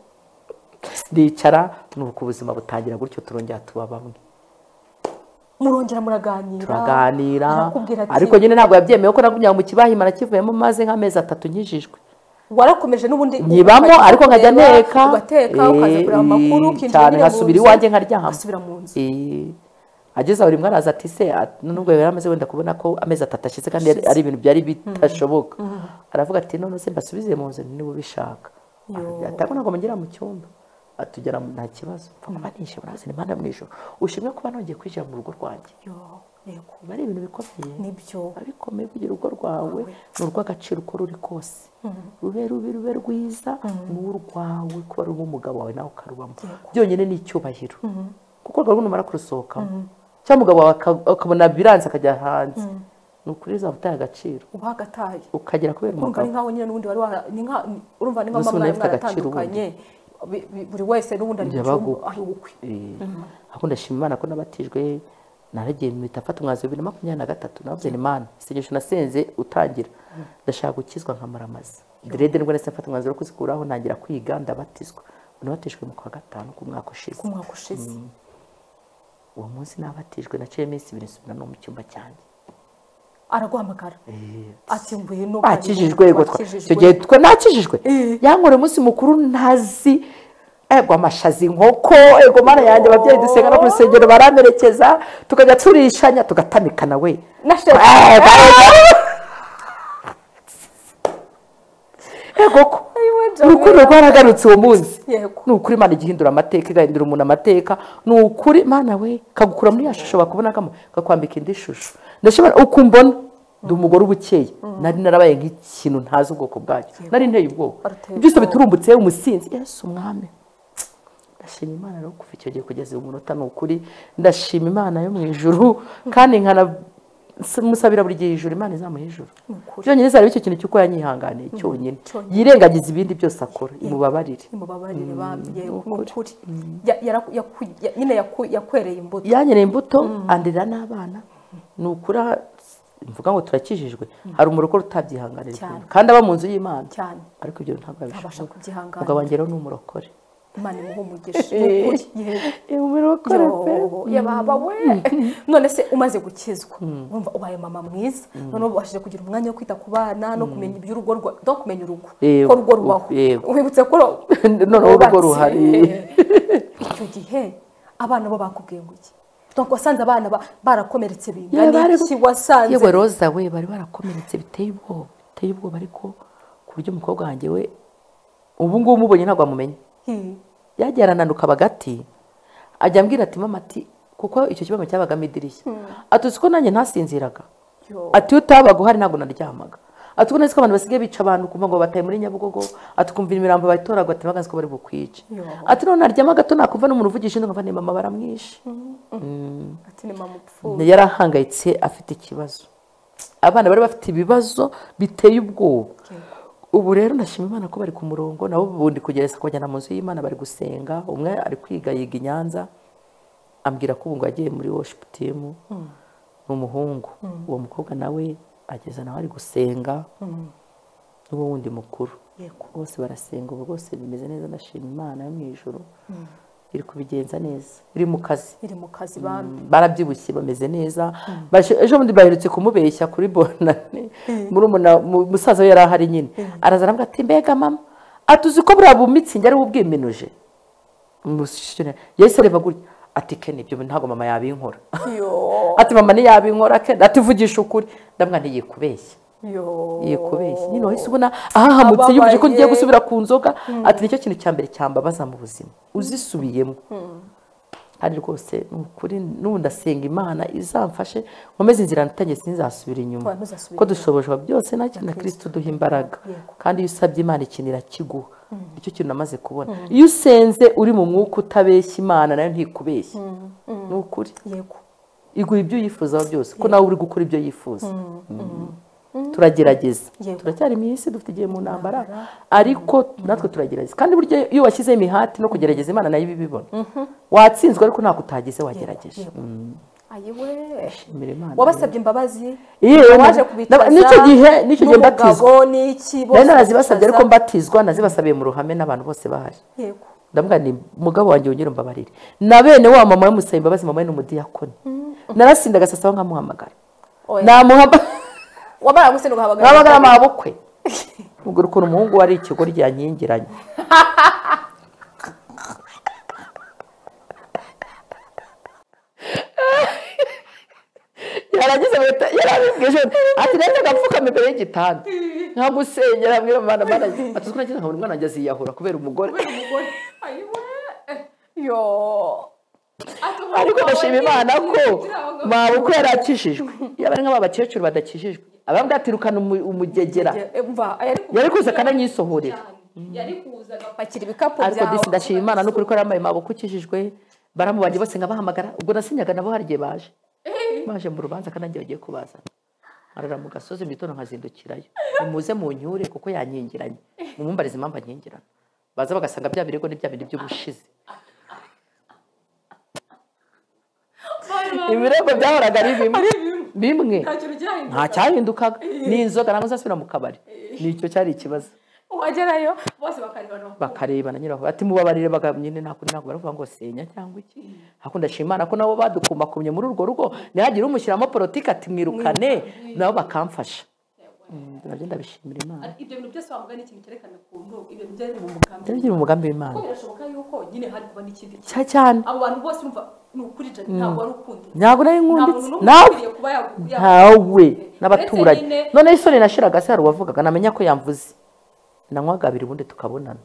ndicara nuko ubuzima butangira gutyo turongera tuba bamwe murongera muraganira turaganira arakubwira ati ariko nyine ntabwo yabyemeye ko nagumya mu kibahimana kivuyemo maze nk'amezi atatu nyijijwe warakomeje n'ubundi nyibamo ukajya ariko nkajya kureba, nteka ugateka Eh, ukaza kureba amakuru eh, ukinjira cyane nyine mu nkasubira nzu, iwanjye nkaryama ugasubira mu nzu Eh, ageze aho rimwe araza ati se a- nubwo yari amaze wenda kubona ko amezi atatu ashize kandi yari- ari ibintu byari bitashoboka aravuga ati none se mbasubize mu nzu niba ubishaka atabona ngo mugera mu cyumba atugera mu- nta kibazo mva kuba nishe murazina imana mu ijoro ushimwe kuba nongeye kwinjira mu rugo rwanjye yo yego biba ari ibintu bikomeye nibyo abikomeye kugira urugo rwawe ni urw'agaciro uko ruri kose rube rubi rube rwiza ni urwawe kuba ruba umugabo wawe nawe ukarubamo byonyine ni icyubahiro kuko urwo rugo numara kurusohokamo cyangwa umugabo wawe aka- akabona biranze akajya hanze ni ukuri uzaba utaye agaciro uba hagataye ukagera kubera urumva umugabo ni nk'aho nyine n'ubundi wari wara ni nka urumva ni nka Gusa umuntu mwari afite agaciro mwaratandukanye Bi- bi- buri wese n'ubundi ari mu Yabaga cyumba ukwe. ari ukwe Eh, ahubwo ndashima imana ko nabatijwe naragiye mpita mfata umwanzuro bibiri na makumyabiri na gatatu navuze imana isengesho nasenze utangira ndashaka gukizwa nkamara amazi derede nibwo nahise mfata umwanzuro wo kuzikuraho ntangira kwiga ndabatizwa Ubu nabatijwe mu kwa gatanu k'umwaka ushize ku mwaka ushize uwo munsi nabatijwe naciye iminsi ibiri nsubira no mu cyumba cyanjye araguhamagara ati ngwino bakijijwe yego twa- icyo wakijijwe. gihe twe nakijijwe Eh. yankoreye umunsi mukuru ntazi ego amashazi inkoko ego mana yanjye ababyeyi dusenga no ku rusengero baramperekeza tukajya turishanya tugatamikana we na shefu Ego, ego. ego ko Ayiwe, ni ukuri Jamila. rwaragarutse uwo munsi Yego. ni ukuri imana ijya ihindura amateka igahindura umuntu amateka ni ukuri imana we kagukura muri ya shusho bakubonagamo kakwambika indi shusho ndashobora uko umbona ndi umugore ubukeye nari narabaye nk'ikintu ntazi ubwoko bwacyo nari nteye ubwoba Aruteye byose ubwoba. biturumbutse umusinzi yesu umwami ndashima imana rero kuva icyo gihe kugeza uyu munota ni ukuri ndashima imana yo mu ijuru kandi nkanamusabira buri gihe ijuru imana izamuha ijuru Ni ukuri. byonyine izareba icyo kintu cy'uko yanyihanganiye cyonyine cyonyine. yirengagiza ibindi byose akora imubabarire mubabarire bambye ukuri Ya- yara- yaku- ya- nyine yaku- yakwereye imbuto yanyeneye imbuto andera n'abana ni ukuri aha- mvuga ngo turakijijwe hari umuntu utabyihanganira Cyane. ibintu. kandi aba mu nzu y'imana cyane ariko ibyo ntabwo abasha abishobora umugabo kubyihanganira wanjye rero ni umurokore imana imuha umugisha ni ukuri yego Eh, umurokore pe Yo, yababa we none se umaze gukizwa urumva ubaye mama mwiza none ubashije kugira umwanya wo kwita ku bana no kumenya iby'urugo rwa- no kumenya urugo Yego, ko urugo rubaho yego. wibutse ko ro- Noneho urugo rubatse. ruhari. icyo gihe abana bo bakubwiye ngo iki donc wasanze abana ba- barakomeretse Yewe, bingana bari- iki wasanze yewe roza we bari barakomeretse biteye ubwoba biteye ubwoba ariko ku buryo umukobwa wanjye we ubu ngubu umubonye ntabwo wamumenya Hmm. yagiye arananuka hagati ajya ambwira ati mama ati kuko icyo kibazo cyabagamo idirishya atuzi ko nanjye ntasinziraga Yo. ati iyo utabaga uhari ntabwo naryamaga ati uko nzi ko abantu basigaye bica abantu kumva ngo bataye muri nyabugogo atukumva imirambo bayitoraga ati baganze ko bari bukwice Yo. ati none naryama gato nakumva n'umuntu uvugisha inzu nkumva ni mama baramwishe ati ni mama upfuye yarahangayitse afite ikibazo abana bari bafite ibibazo biteye ubwoba ubu rero ndashima imana ko bari ku murongo nabo ubundi kugerageza kubajyana mu nzu y'imana bari gusenga umwe ari kwiga yiga i nyanza ambwira ko ubu ngo yagiye muri worship team ni umuhungu uwo mukobwa nawe ageza nawe ari gusenga n'uwo wundi mukuru Yego. bose barasenga ubu rwose bimeze neza ndashima imana yo mu ijuru iri kubigenza neza iri mu kazi iri mu kazi bambi barabyibushye bameze neza Bashe- ejo bundi baherutse kumubeshya kuri bonane murumuna mu- musaza we yari ahari nyine araza aravuga ati mbega mama atuzi ko buriya bumitsingi ari we ubwiminuje Mushishira, yahise areba gutya ati ke nibyo ntabwo mama yabinkora yo ati mama ntiyabinkora ke ati vugisha ukuri ndamwa ntiyikubeshya yo yikubeshya nyine wahise ubona ahahamutse yumvise ko ngiye Ababaye. gusubira ku nzoga ati nicyo kintu cya mbere cyambabaza mu buzima uzisubiyemo hari rwose ni ukuri n'ubu ndasenga imana izamfashe nkomeze inzira natangiye sinzasubira inyuma Oya, ntuzasubire ko dushobojwa byose nacyo na kirisito duha imbaraga Yego. kandi iyo usabye imana ikintu irakiguha nicyo kintu namaze kubona iyo usenze uri mu mwuka utabeshya imana nayo ntikubeshya ni ukuri yego igura ibyo uyifuzaho byose ko nawe uri gukora ibyo yifuza Mm. turagerageza Yego. turacyari mu isi dufite igihe mu ntambara ariko natwe turagerageza kandi burya iyo washyizeho imihati no kugerageza imana nayo iba ibibona watsinzwe ariko ntabwo utagize wagerageje Mm. ayiwe Shimira Imana. wabasabye imbabazi Yewe, waje na- kubicaza n'icyo gihe- n'icyo gihe mbatizwa. n'umugabo n'iki rero narazibasabye ariko mbabazi mbatizwa nazibasabiye mu ruhame n'abantu bose bahari yego ndavuga ni mugabo wanjye wongere umbabarire na bene wa mama we imbabazi mama we ni umudiyakoni narasinda agasasa aho nkamuhamagara Oya. namuhamagara wabara gusenga ugahamagara nabagara amabukwe ubwo ukuntu umuhungu wari ikigo ryankingiranye yarageze ahita yarabibwije ati reka agapfukama imbere y'igitanda nkamusengera mwira mwana mwana atuzwi nagira nkabona umwana wanjye aziyahura kubera umugore yo ariko ndashima imana ko mabukwe yarakijijwe yaba ari nk'aba bakecuru badakijijwe abambwa ati rukana umu- umugegera mva yari kuza akananyisohorera yari kuza agapakira ibikapu ariko byawe disi ndashima imana n'ukuri ko yambaye maboko ukijijwe baramu banjye bose nkabahamagara ubwo nasinyaga nabo hari igihe baje baje mu rubanza kandi nanjye bagiye kubazana arara mu gasozi mu gitondo nkazindukirayo umuze mu nyure kuko yankingiranye mumumbarize impamvu ankingirana baza bagasanga bya birego ni bya bindi by'ubushize ibirego byahoraga ari bimwe bimwe nta cyahindukaga ni inzoga ntabwo nzasubira mu kabari nicyo cyari ikibazo wagerayo bose bakarebana bakarebana nyiraho ati mubabarire bagabo nyine ntabwo ntabwo baravuga ngo senya cyangwa iki ariko ndashima imana ko nabo badukumakumye muri urwo rugo ntihagire umushyiramo politiki ati mwirukane nabo bakamfasha Mm, nabyo ndabishimira imana ibyo bintu byose wavuga ni ikintu cyerekana ukuntu ibintu byari mu mugambi nabyo biri mu mugambi w'imana kuko birashoboka yuko nyine hari kuba n'ikindi kintu cya cyane abo bantu bose urumva ni ukuri jana ntabwo wari ukundi ntabwo nari nta nkunditse muntu n'umwe nawe ukwiriye kuba yagu- ntawe Uretse n'abaturanyi nyine- noneho isoni nashiraga se hari uwavugaga namenya ko yamvuze nanywaga abiri ubundi tukabonana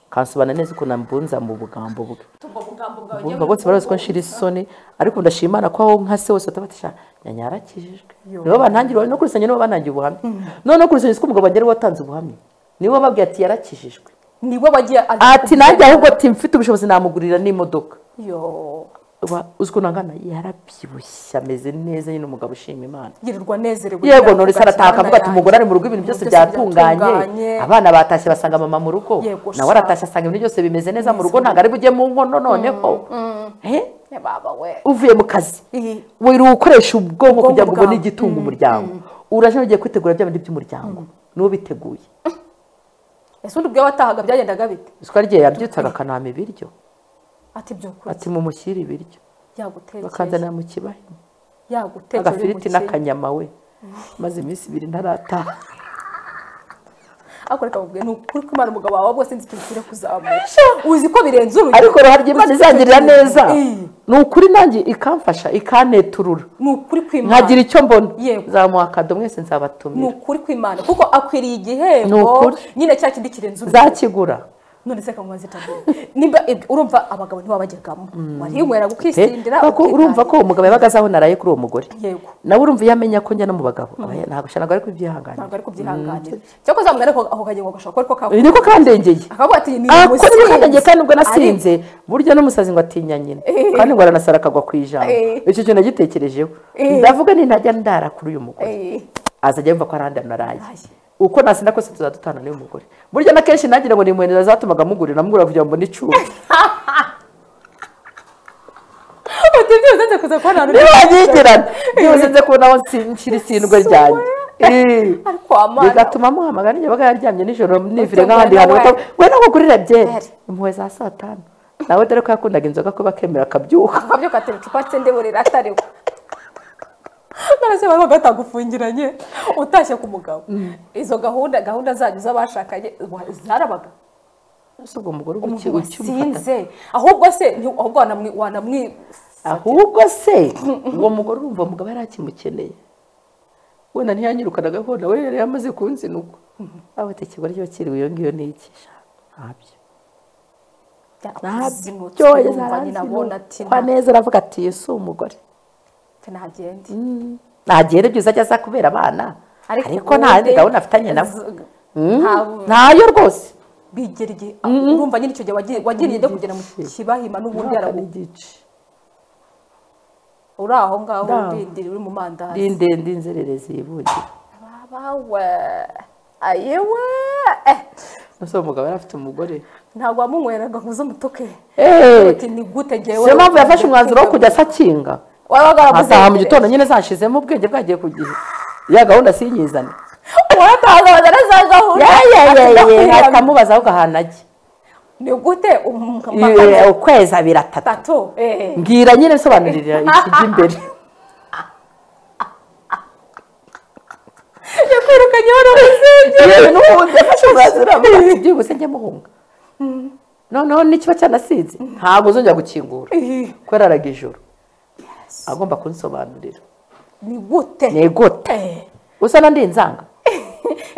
kansobana neza ukuntu ambunza mu bugambo bwe yagutunga ubugambo bwawe Urumva bose barazi ko nshira isoni ariko ndashima imana ko aho nka se wese utabatisha nyanya yarakijijwe nibo bantangirwa no kurusanya nibo banangiye ubuhamya noneho kurusanya ko umugabo wanjye ari we watanze ubuhamya nibo babwiye ati yarakijijwe niwe wagiye ati nanjye ahubwo ati mfite ubushobozi namugurira n'imodoka yo Uba- uzi ukuntu angana yarabyibushye ameze neza nyine umugabo ushima imana yirirwa anezerewe yego avuga nonese ati, arataha akavuga ati "Mana umugore ari yanjye, mu rugo ibintu byose byose byatunganye byatunganye." abana batashye basanga mama mu rugo Yego, nawe sha. aratashye asanga ibintu byose bimeze neza mu rugo ntabwo ari bujye mu nkono noneho Eh? Ya baba we uvuye mu kazi Ihi. wera ukoresha ubwonko Ubwonko kugira ngo ubone bwawe. igitunga umuryango uraje ugiye kwitegura bya bindi by'umuryango niwo biteguye ese undi ubwo watahaga byagendaga bite iswa rye yabyutsaga akanama ibiryo ati byukuri ati mumushyire ibiryo yagutekereje bakanzanira mu kibaho yagutekereje agafiriti n'akanyama we maze iminsi ibiri ntarataha ariko reka nkubwire, ni ukuri ko imana umugabo wawe bwose nzi ikintu kiri kuzamura uzi ko birenze urugero ariko uruhare ry'imana izangirira neza Iyi. ni ukuri nanjye ikamfasha ikaneturura ni ukuri kw'imana nkagira icyo mbona Yego. zamuha akado mwese ni nzabatumira ukuri kw'imana kuko akwiriye igihembo Ni ukuri. nyine cya kindi kirenze urugero zakigura none se kamubaze tabu nimba eb- urumva abagabo ntibabajyagamo wariye umwe yaragukisindira kuko urumva ko umugabo yabaga azi aho naraye kuri uwo mugore yego nawe urumva iyo amenya ko njya no mu bagabo aba- ntabwo nshya ntabwo ari kubyihanganira ntabwo ari kubyihanganira cyangwa uzamubwira ariko ako kagiye ngo gashobora ko uyu niko kandengeye akavuga ati ni Ah, ko niko umusinzi." kandagiye kandi ubwo Ariko- nasinze burya n'umusazi ngo atinya nyina kandi ngo aranasara akagwa ku ijambo Eh. icyo kintu nagitekerejeho Eh. ndavuga ni ntajya ndara kuri uyu mugore Eh, azajya yumva ko arandi anaraye Naraye. uko nasinda kose tuzadutana n'uyu mugore burya na kenshi nagira ngo ni muhenera zatumaga mugurira namugura kugira ngo mbone icyuma utibye uzenze kuza kubona abantu ntibanyigirana byibuze nze kubona aho nsi- nshyira isindwe ryanjye Eh. ariko amana bigatuma muhamagara nijoro yabaga yaryamye nijoro nivire Ujya nk'ahandi hantu ngwena bata- we nawe ugurira Ahari. byeri impuhwe za saa tanu nawe dore ko yakundaga inzoga kuba akemera akabyuka akabyo katera icupa tse ndeburira atariwe none se baba batagufungiranye utashye ku mugabo izo gahunda gahunda zanyu z'abashakanye wa- zarabaga si ubwo umugore uba uki- umugabo ukimufata asinze ahubwo se nti- ahubwo wanamwi- wanamwi ahubwo se uwo mugore urumva umugabo yari akimukeneye wenda ntiyanyirukanaga ko nawe yari yamaze kunzinugwa aho tekigore iyo kiriwe iyo ngiyo ni iki sha? ntabyo byakuzinutse ntabyo urumva nyina abona ati kwa neza aravuga ati "Iyo si umugore nta- ntagende nagenda ibyo ajya aza kubera abana ariko nta ubundi yindi gahunda afitanye nawe z- Mm. nta- ntayo rwose bigera igihe urumva nyine icyo gihe wagi- wagiriye ijya kugera mu Igice. kibahima n'ubundi Umwaka yaragu n'igice uri aho ngaho Ndaho. urindiriye uri mu mandazi ndi ndende inzererezi yibugira babawe ayewe eh, ese uwo mugabo yari afite umugore ntabwo wamunyweraga ngo uze umutuke Eh, uti ni gute ngewe siyo mpamvu yafashe umwanzuro wo kujya asakinga wabaga ataha mu gitondo nyine zashizemo ubwenge bwagiye ku gihe ya gahunda sinyizane waratahazabaza neza gahunda atamubaza ahubwo ahantu ajya ni gute Eh, umukamakamwe ukwezi abiri atatu atatu eh mbwira nyine bisobanurira ikijya imbere yakwirukanye wari umuzingi yewe n'ubundi yafashe umwanzuro avuga ati byihuse njye muhunga noneho n'ikiba cyanasinze ntabwo uzongera gukingura kubera araga ijoro agomba kunsobanurira ni gute ni gute Eh, usa na nzanga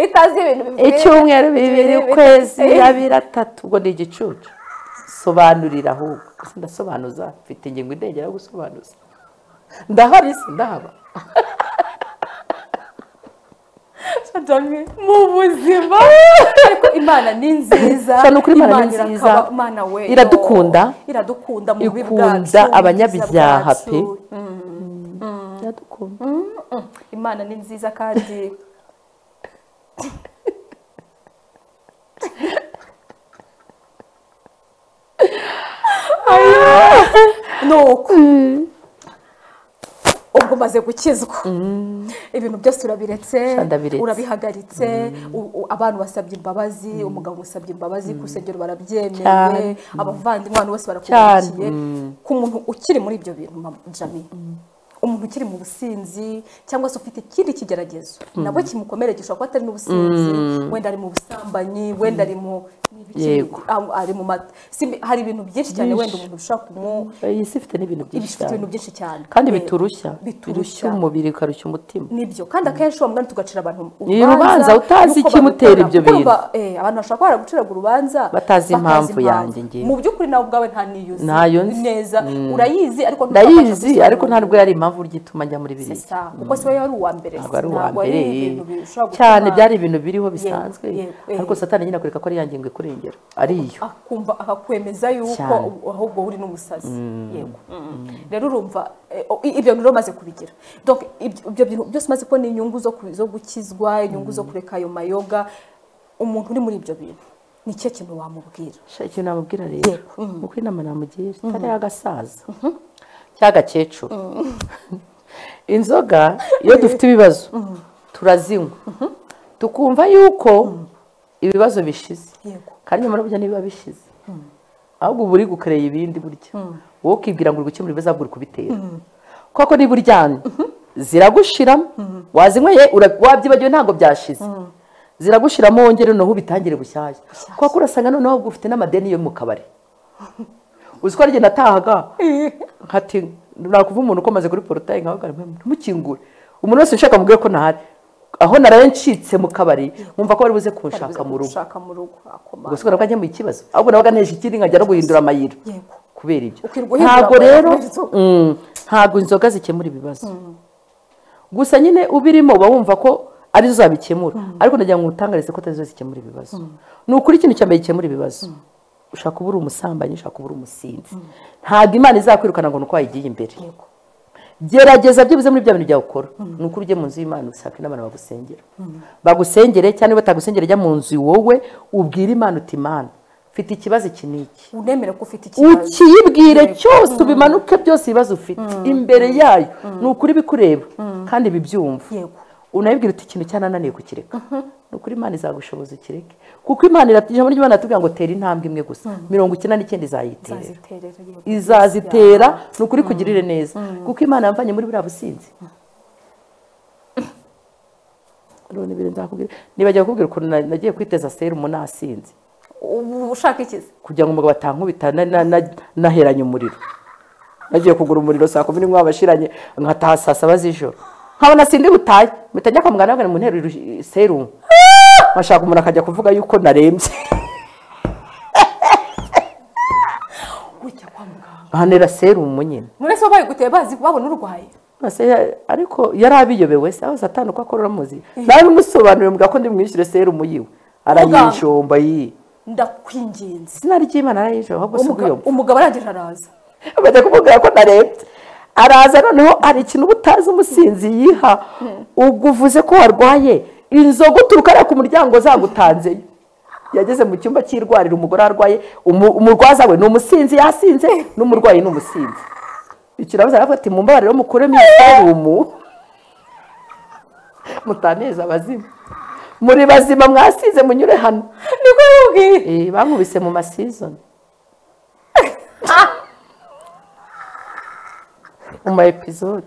itazi ibintu bivuye icyumweru bibiri bibiri, ukwezi eh. abiri atatu ubwo ni igicucu sobanurira ahubwo Ese ndasobanuza mfite ingingo indengera yo gusobanuza ndahari si ndahaba Jamie, mu buzima ariko imana ni nziza Sha, ni ukuri Imana ni irakaba- nziza. Imana we Iradukunda. iradukunda mu bubi bwacu ikunda abanyabyaha mu bwiza pe bwacu. Iradukunda. Mm, imana ni nziza kandi nuko ubwo umaze gukizwa ibintu byose urabiretse Sha, ndabiretse. urabihagaritse u- u- abantu basabye imbabazi umugabo musabye imbabazi ku rusengero barabyemeye Cyane. abavandimwe abantu bose barakubakiye Cyane. ku muntu ukiri muri ibyo bintu mama jami umuntu ukiri mu businzi cyangwa se ufite ikindi kigeragezo nabwo kimukomere gishobora kuba atari n'ubusinzi wenda ari mu busambanyi wenda ari mu ni ibiki? Yego. Ah, ari mu mata Si- hari ibintu byinshi cyane Byinshi. wenda umuntu ushobora kumu iyi si ifite n'ibintu byinshi ibifite ibintu cyane byinshi cyane kandi Eh, biturushya birushya biturushya umubiri bikarushya umutima nibyo kandi akenshi uwo mugani tugacira abantu Ni urubanza utazi n'uko ikimutera babikora. ibyo Kuko bintu. urumva, eh, abantu bashobora kuba baraguciraga urubanza Batazi impamvu yanjye ngewe. mu by'ukuri nawe ubwawe nta niyuzi Ntayo nzi. neza urayizi ariko ndayizi ariko nta ntabwo nubwo yari impamvu urya ituma njya muri biriya kuko siwe yari uwa mbere ntabwo ari uwa ntabwo ari mbere ibintu bishobora gutuma cyane byari ibintu biriho bisanzwe yego, eh. ariko satani nyine akwereka ko ari ya ngingo ikurengera ariyo akumva akakwemeza yuko Cyane. u- ahubwo uri n'umusazi yego rero urumva eh, o- i- ibyo rero umaze kubigira donc ibyo ibyo bintu byose umaze kubona inyungu zo ku- zo gukizwa inyungu zo kureka ayo mayoga umuntu uri muri ibyo bintu ni cyo kintu wamubwira Sha, ikintu namubwira rero uko inama namugira itari agasaza cy'agakecuru inzoga iyo dufite ibibazo turazinywa tukumva yuko ibibazo bishize yego kandi nyamara burya ntibiba bishize ahubwo uba uri gukereye ibindi burya wowe ukibwira ngo uri gukemura ibibazo ahubwo uri kubitera kuko niba uryamye ziragushiramo wazinyweye ura- wabyibagiwe ntabwo byashize ziragushiramo wongere noneho ubitangire bushyashya kuko urasanga noneho ahubwo ufite n'amadeni yo mu kabari uzi ko ari jye natahaga nkati nakuvuga umuntu ukomaze kuri porotayi nkawe nkamukingure umuntu wese ushaka mubwire ko ntahari aho naraye ncitse mu kabari nkumva ko bari buze kunshaka mu rugo ushaka mu rugo akomanga gusa ubona ko njya mu kibazo ahubwo nabaga nteje ikindi nkajya no guhindura amayira yego kubera ibyo Ukirwa uhindura ntabwo amayira rero kubera inzoga. mm, ntabwo inzoga zikemura ibibazo gusa nyine ubirimo uba wumva ko arizo zabikemura ariko ndagira ngo utangarize ko atarizo zikemura ibibazo ni ukuri ikintu cya mbere gikemura ibibazo ushaka uba uri umusambanyi ushaka uba uri umusinzi ntabwo imana izakwirukana ngo ni uko wayigiye imbere yego gerageza byibuze muri bya bintu byawe ukora ni ukuri ujye mu nzu y'imana usake n'abantu bagusengera bagusengere cyangwa niba batagusengera jya mu nzu wowe ubwire imana uti imana mfite ikibazo iki n'iki unemera ko ufite ikibazo ukiyibwire cyose ubimanuke byose ibibazo ufite imbere yayo ni ukuri bikureba kandi bibyumva yego unabibwira uti ikintu cyanananiye kukireka ni ukuri imana izagushoboza ukireke kuko imana irat- ijambo ry'imana iratubwira ngo tera intambwe imwe gusa mirongo icyenda n'icyenda izayitera izaziterera yego izazitera ni ukuri kugirire neza kuko imana yamvanye muri buriya businzi none ibintu nzakubwira nibajya kukubwira ukuntu na- nagiye kwiteza serumu nasinze ubu ushaka ikizi kugira ngo umugabo atankubita na- na- na- naheranye umuriro nagiye kugura umuriro saa kumi n'imwe wabashiranye nkataha saa saba z'ijoro nkabona sindi butaye mpita njya kwa muganga bakambwira mu nteruro i- serumu bashaka umuntu akajya kuvuga yuko narembye gutya kwa muganga banera serumu nyine mwese wabaye guteye bazi babona urwaye Ase ya- ariko yari abiyobewe se aho satani uko akora muzi nawe bimusobanuriye mbwa ko ndimwishyure serumu yiwe arayijomba yi ndakwinginze izina ry'imana arayijomba ahubwo si Umuga- ubuyombo umugabo arangije araza bajya kumubwira ko narebye araza noneho hari ikintu uba utazi umusinzi yiha uguvuze ko warwaye inzoga uturuka ariya ku muryango zagutanzeyo yageze mu cyumba cy'irwariro umugore arwaye umu- umurwaza we ni umusinzi yasinze n'umurwayi ni umusinzi ikirabuza aravuga ati mumbabarire mukuremo iserumu mutaneza abazimu muri bazima mwasize munyure hano niko yabwiye Eh, bankubise mu masizoni mu ma episode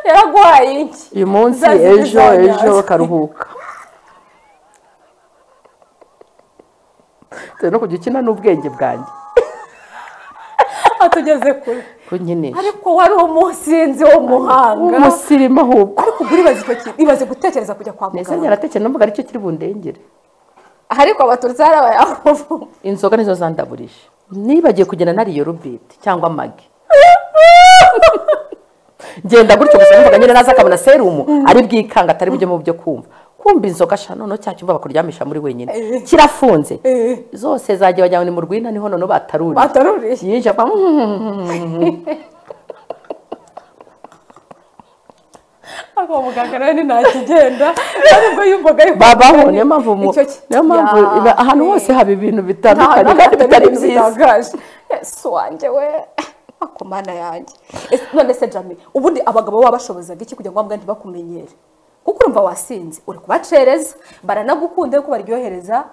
yaragwaye iki uyu munsi Zazize ejo zanyaze. ejo karuhuka Dore no kujya ukina n'ubwenge bwanjye atugeze kure ko nkinisha ariko wari umusinzi wo muhanga umusirimu ahubwo ariko ubwo uribaza icyo kintu ibaze gutekereza kujya kwa nese muganga nyaratekereza n'umvuga aricyo kiri bundengere ariko abatutsi hari abayahoro inzoga nizo zandaburije nibagiye kugenda nariyo rubiti cyangwa magi ngenda gutyo gusa mvuga nyine naza akabona serumu ari bwikanga atari bujye mu byo kumva kumva inzoga sha noneho cya cyumba bakuryamisha muri wenyine kirafunze Eh. zose zagiye bajyanywe ni mu rwina niho noneho bataruriye bataruriye yinjira apfa ariko uwo muganga nawe ni ntakigenda aribwo yumvaga yuko babaho niyo mpamvu mu- Icyo ki- niyo mpamvu Ya, iba- ahantu eh. hose haba ibintu nta bitandukanye hantu kandi bitari hatari byiza bitangaje ese wanjye we ako mana yanjye Ese- none se jami ubundi abagabo baba bashobozaga iki kugira ngo wabwa ntibakumenyere kuko urumva wasinze uri kubacereza baranagukunda yuko baryohereza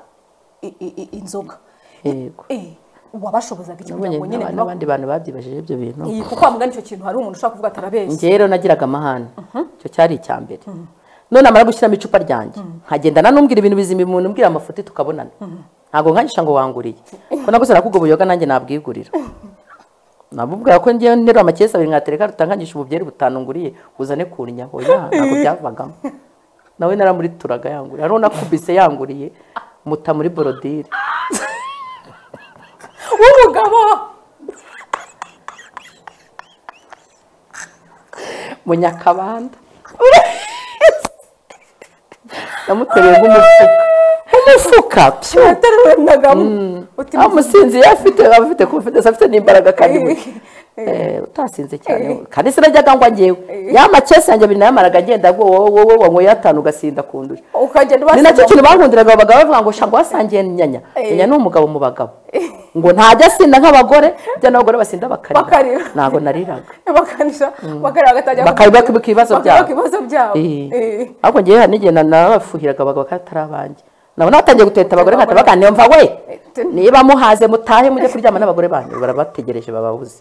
i- i- i- inzoga yego Eh, wabashobozaga iki kugira nabonye ngo nyine n'aba- ntibakumenyere n'abandi bantu babyibajije ibyo bintu iyi kuko wamugana icyo kintu hari umuntu ushobora kuvuga ati arabeshya njyewe rero nagiraga amahane icyo cyari icya mbere none amara gushyiramo icupa ryanjye nkagendana n'umbwira ibintu bizima umuntu umbwira amafuti tukabonana ntabwo nkangisha ngo wanguriye ko naguze nakuga ubuyoga nanjye nabwigurira nabubwira ko ngewe nterura amakesi abiri nkatereka rutangangisha ububyeri butanu nguriye uzane kunnyaho ya ntabwo byavagamo nawe naramurituraga yanguriye hariho nakubise yanguriye muta muri borodire w'umugabo munyakabanda namutereye nk'umufuka umufuka pyu yataruranaga uti aho umusinzi yari afite aba afite confidence afite n'imbaraga kandi buke Eh, utasinze cyane kandi sinajyaga ngwa ngewe ya makesi yanjye abiri nayamaraga agenda ngo wowe wowe wanyweye atanu ugasinda kundusha ukagenda ni nacyo ubasiga kintu bakundiraga abagabo bavuga ngo shango wasangiye nyanya Eh. nyanya ni umugabo mu bagabo ngo ntajya asinda nk'abagore bijya n'abagore basinda bakarira Bakarira. ntabwo nariraga bakanisha bakareba bagatangira Bakabiba ku- ku ibibazo byabo. bakabiba ku ibibazo byabo Eh. Eh. ariko ngewe hari n'igihe na- nabafuhiraga abagabo batari abanjye nabo natangiye guteta abagore nkahita abagore. baganira mva we te- niba muhaze mutahe mujye kuryama n'abagore banyu barabategereje bababuze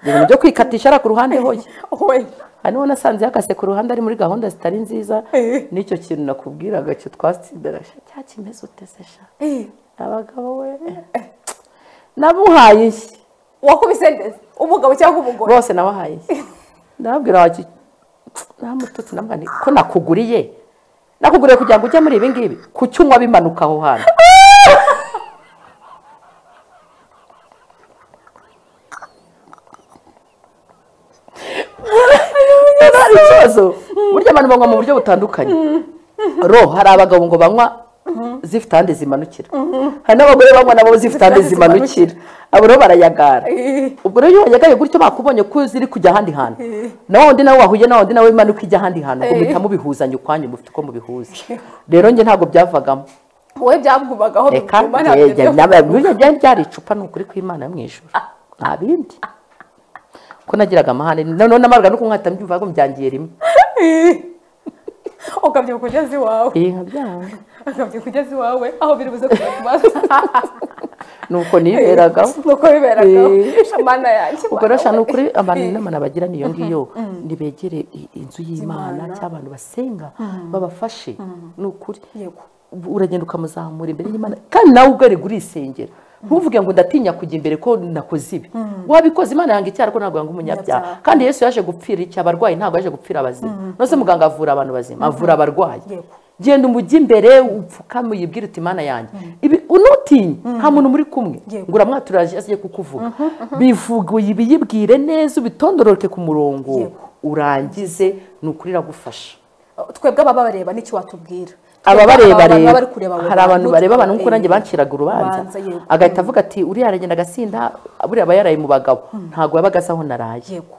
ibintu byo kwikatisha ari ku ruhande hoye we hari n'uwo nasanze yakase ku ruhande ari muri gahunda zitari nziza Eh. nicyo kintu nakubwiraga cyo twatsindana sha cya kimeze utese sha Eh. abagabo we namuhaye ishyi wakubise neza umugabo cyangwa umugore bose nabahaye ndababwira bati namututse namwani ko nakuguriye nakuguriye kugira ngo ujye muri ibi ngibi ku cyunywa bimanuka aho hantu Rero hari ikibazo burya abantu banywa mu buryo butandukanye ro hari abagabo ngo banywa zifite ahandi zimanukira hari n'abagore banywa nabo zifite ahandi zimanukira abo rero barayagara ubwo rero iyo wayagaye gutyo bakubonye ko ziri kujya ahandi hantu nawe undi nawe wahuye nawe undi nawe imanuka ijya ahandi hantu ubwo muhita mubihuzanya ukwanyu mufite uko mubihuza rero njye ntabwo byavagamo wowe byagumagaho reka bituma ntabyo njye- byo- naba- burya byari byari icupa ni ukuri kw'imana yo mu ijuru nta bindi ko nagiraga amahane noneho n'amaruga no kunywa ahita mbyumva ahubwo mbyangiye rimwe ukabyuka ugeze iwawe iyi nka byanga ukabyuka ugeze iwawe aho biri buze kujya ku mazi nuko niberagaho nuko biberagaho Eh. shamana yanjye ubwo rero ni ukuri abantu Eh. inama nabagira niyo ngiyo nibegere i- inzu y'imana cyangwa abantu basenga babafashe ni ukuri yego uragenda ukamuzamura imbere y'imana kandi nawe ubwari uri isengera ntuvuge ngo ndatinya kujya imbere ko nakoze ibi wabikoze imana yanga icyaha ariko ntabwo yanga umunyabyaha Umunyabyaha. kandi yesu yaje gupfira iki abarwayi ntabwo yaje gupfira abazima nose muganga avura abantu bazima avura abarwayi Yego. genda umujye imbere upfukame uyibwire uti imana yanjye ibi unutinye nta muntu muri kumwe Yego. ngo uramwatura agiye kukuvuga bivuguye ibiyibwire neza ubitondororoke ku murongo Yego. urangize ni ukuri iragufasha twebwe ababa bareba n'icyo watubwira aba bareba Abantu baba bareba bari kureba abo hari abantu bareba abantu nkuko Eh, nanjye banciraga urubanza urubanza, yego. agahita avuga ati uriya aragenda agasinda buriya aba yaraye mu bagabo ntabwo yabaga asa aho naraye yego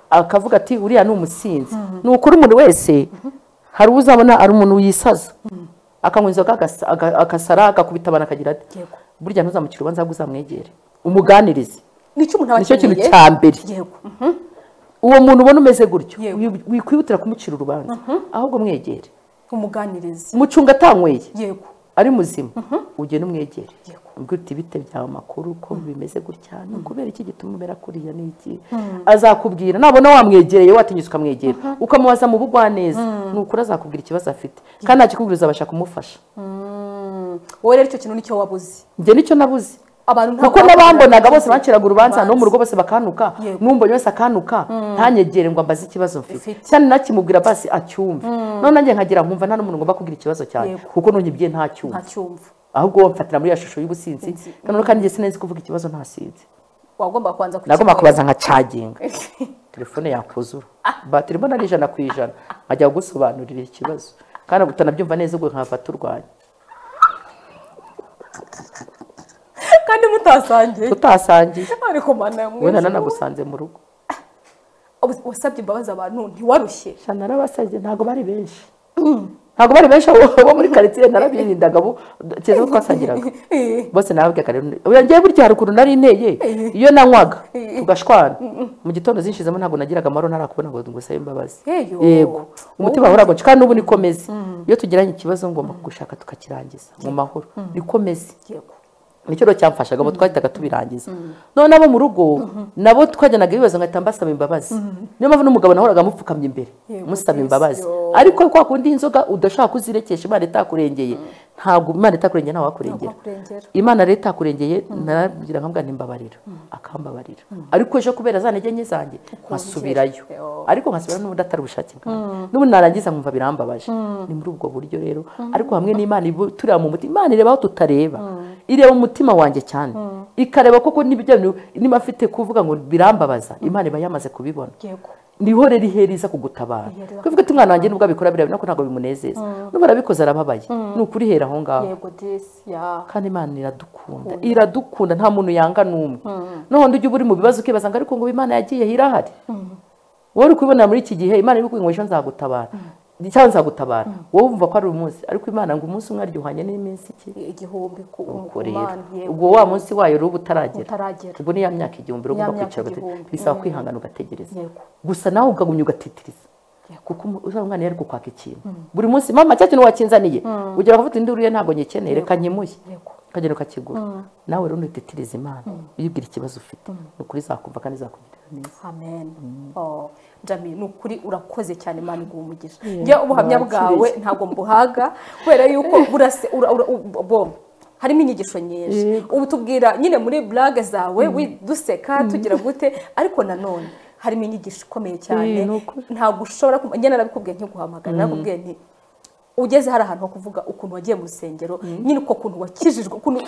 akavuga ati uriya ni umusinzi ni ukuri umuntu wese hari uzabona ari umuntu wisaza akanywa inzoga agasa- aga- agasara agakubita abantu akagira ati Yego. burya ntuzamucire urubanza ahubwo uzamwegere umuganirize nicyo umuntu aba nicyo kintu akeneye. cya mbere yego uwo muntu ubona umeze gutyo Yego. wi- wikwihutira kumucira urubanza ahubwo mwegere umuganirizi mucunga atanyweye yego ari muzima ugenda umwegere Yego. ubwo uti bite byawe amakuru ko bimeze gutya ni ukubera iki gituma umera kuriya ni iki azakubwira nabona wamwegereye watinyutse ukamwegera ukamubaza mu bugwaneza ni ukuri azakubwira ikibazo afite kandi ntakikubwira uzabasha kumufasha Mm. wowe rero icyo kintu nicyo wabuze njye nicyo nabuze abantu ntabwo kuko bakunda n'abambonaga bose ubucuruzi. banciraga urubanza no mu rugo Urubanza. bose bakanuka Yego. n'umbonye wese akanuka ntanyegere ngo ambaze ikibazo mfite Mfite. cyane nakimubwira basi acyumve none nanjye nkagira nkumva nta n'umuntu ngomba kubwira ikibazo cyanjye Yego. kuko ntunyibye ntacyumve ntacyumva ahubwo wamfatira muri ya shusho y'ubusinzi noneho kandi njye sinzi kuvuga ikibazo ntasinzi wagomba kubanza nagomba kubaza nka caginga telefone yakuzura batiri mbona ari ijana ku ijana nkajya gusobanurira ikibazo kandi utanabyumva neza ubwo nkava turwanya kandi mutasangiye tutasangiye ariko mana wowe na mwiza nanagusanze mu rugo Ubu- wasabye imbabazi abantu ntiwarushye sha narabasabye ntabwo bari benshi ntabwo bari benshi abo abo muri karitsiye narabirindaga abo keza ko twasangiraga Eh. bose nababwiraga rero oya njyewe burya hari ukuntu nari inteye iyo nanywaga tugashwana mu gitondo zinshizemo ntabwo nagiraga amahoro ntarakubona ngo ngusabe imbabazi Heyo. yego umutima wawe uragonje kandi n'ubu niko meze iyo tugiranye ikibazo ngomba kugushaka tukakirangiza mu mahoro niko meze yego nicyo rero cyamfashaga abo twahitaga tubirangiza none abo mu rugo nabo twajyanaga ibibazo ngahita mbasaba imbabazi niyo mpamvu n'umugabo nahoraga mupfukamye imbere Yego, musaba Kristo. imbabazi ariko kwa kundi inzoga udashaka kuzirekesha imana itakurengeye ntabwo imana itakurengeye ntawe wakurengera Ntawe wakurengera. imana rero itakurengeye narabwira nkamubwira ntimbabarira akambabarira ariko ejo kubera za ntege nke zanjye nkasubirayo Yo. ariko nkasubira n'ubundi atari ubushake bwanjye n'ubundi narangiza nkumva birambabaje ni muri ubwo buryo rero ariko hamwe n'imana ibu- tureba mu mutima imana ireba aho tutareba ireba umutima wanjye cyane ikareba koko n'ibyo bintu niba afite kuvuga ngo birambabaza imana iba yamaze kubibona yego niho rero iheriza kugutabara Iheriza kuvuga ati umwana wanjye nubwo abikora biriya bintu ntabwo bimunezeza nubwo arabikoze arababaye ni ukuri hera aho ngaho yego desi ya kandi imana iradukunda iradukunda nta muntu yanga n'umwe none ujya uba uri mu bibazo ukibaza ngo ariko ngo imana yagiye irahari wowe uri kubibona muri iki gihe imana iri kukubwira ngo ejo nzagutabara cyangwa nzagutabara wowe wumva ko ari umunsi ariko imana ngo umunsi umwe aryohanye n'iminsi iki igihumbi ku ku kurera mana yego ubwo wa munsi wayo rero uba utaragera utaragera. ubwo ni ya myaka igihumbi rero Ya ugomba myaka kwicara ugategereza igihumbi. bisaba kwihangana ugategereza Yego. gusa nawe ugagumya ugatitiriza kuko umu- uzaba umwana yari kukwaka ikintu buri munsi mama cya kintu wakinzaniye ugira bakavuga indi uriye ntabwo nyikeneye reka nyimuye Yego. ukagenda ukakigura nawe rero ntititirize imana uyibwira ikibazo ufite ni ukuri izakumva kandi izakugirira neza amen Oh, Jamie, ni ukuri urakoze cyane imana iguha umugisha njye ubuhamya mwakiriye. bwawe ntabwo mbuhaga kubera yuko urase ura- ura- u- bo harimo inyigisho nyinshi Yego. ubu tubwira nyine muri blage zawe wi- duseka tugira gute ariko nanone harimo inyigisho ikomeye cyane Eh, ni ukuri. ntabwo ushobora kumva njye narabikubwiye nkiguhamagara narakubwiye nti ugeze hari ahantu ho kuvuga ukuntu wagiye mu rusengero nyine uko kuntu wakijijwe ukuntu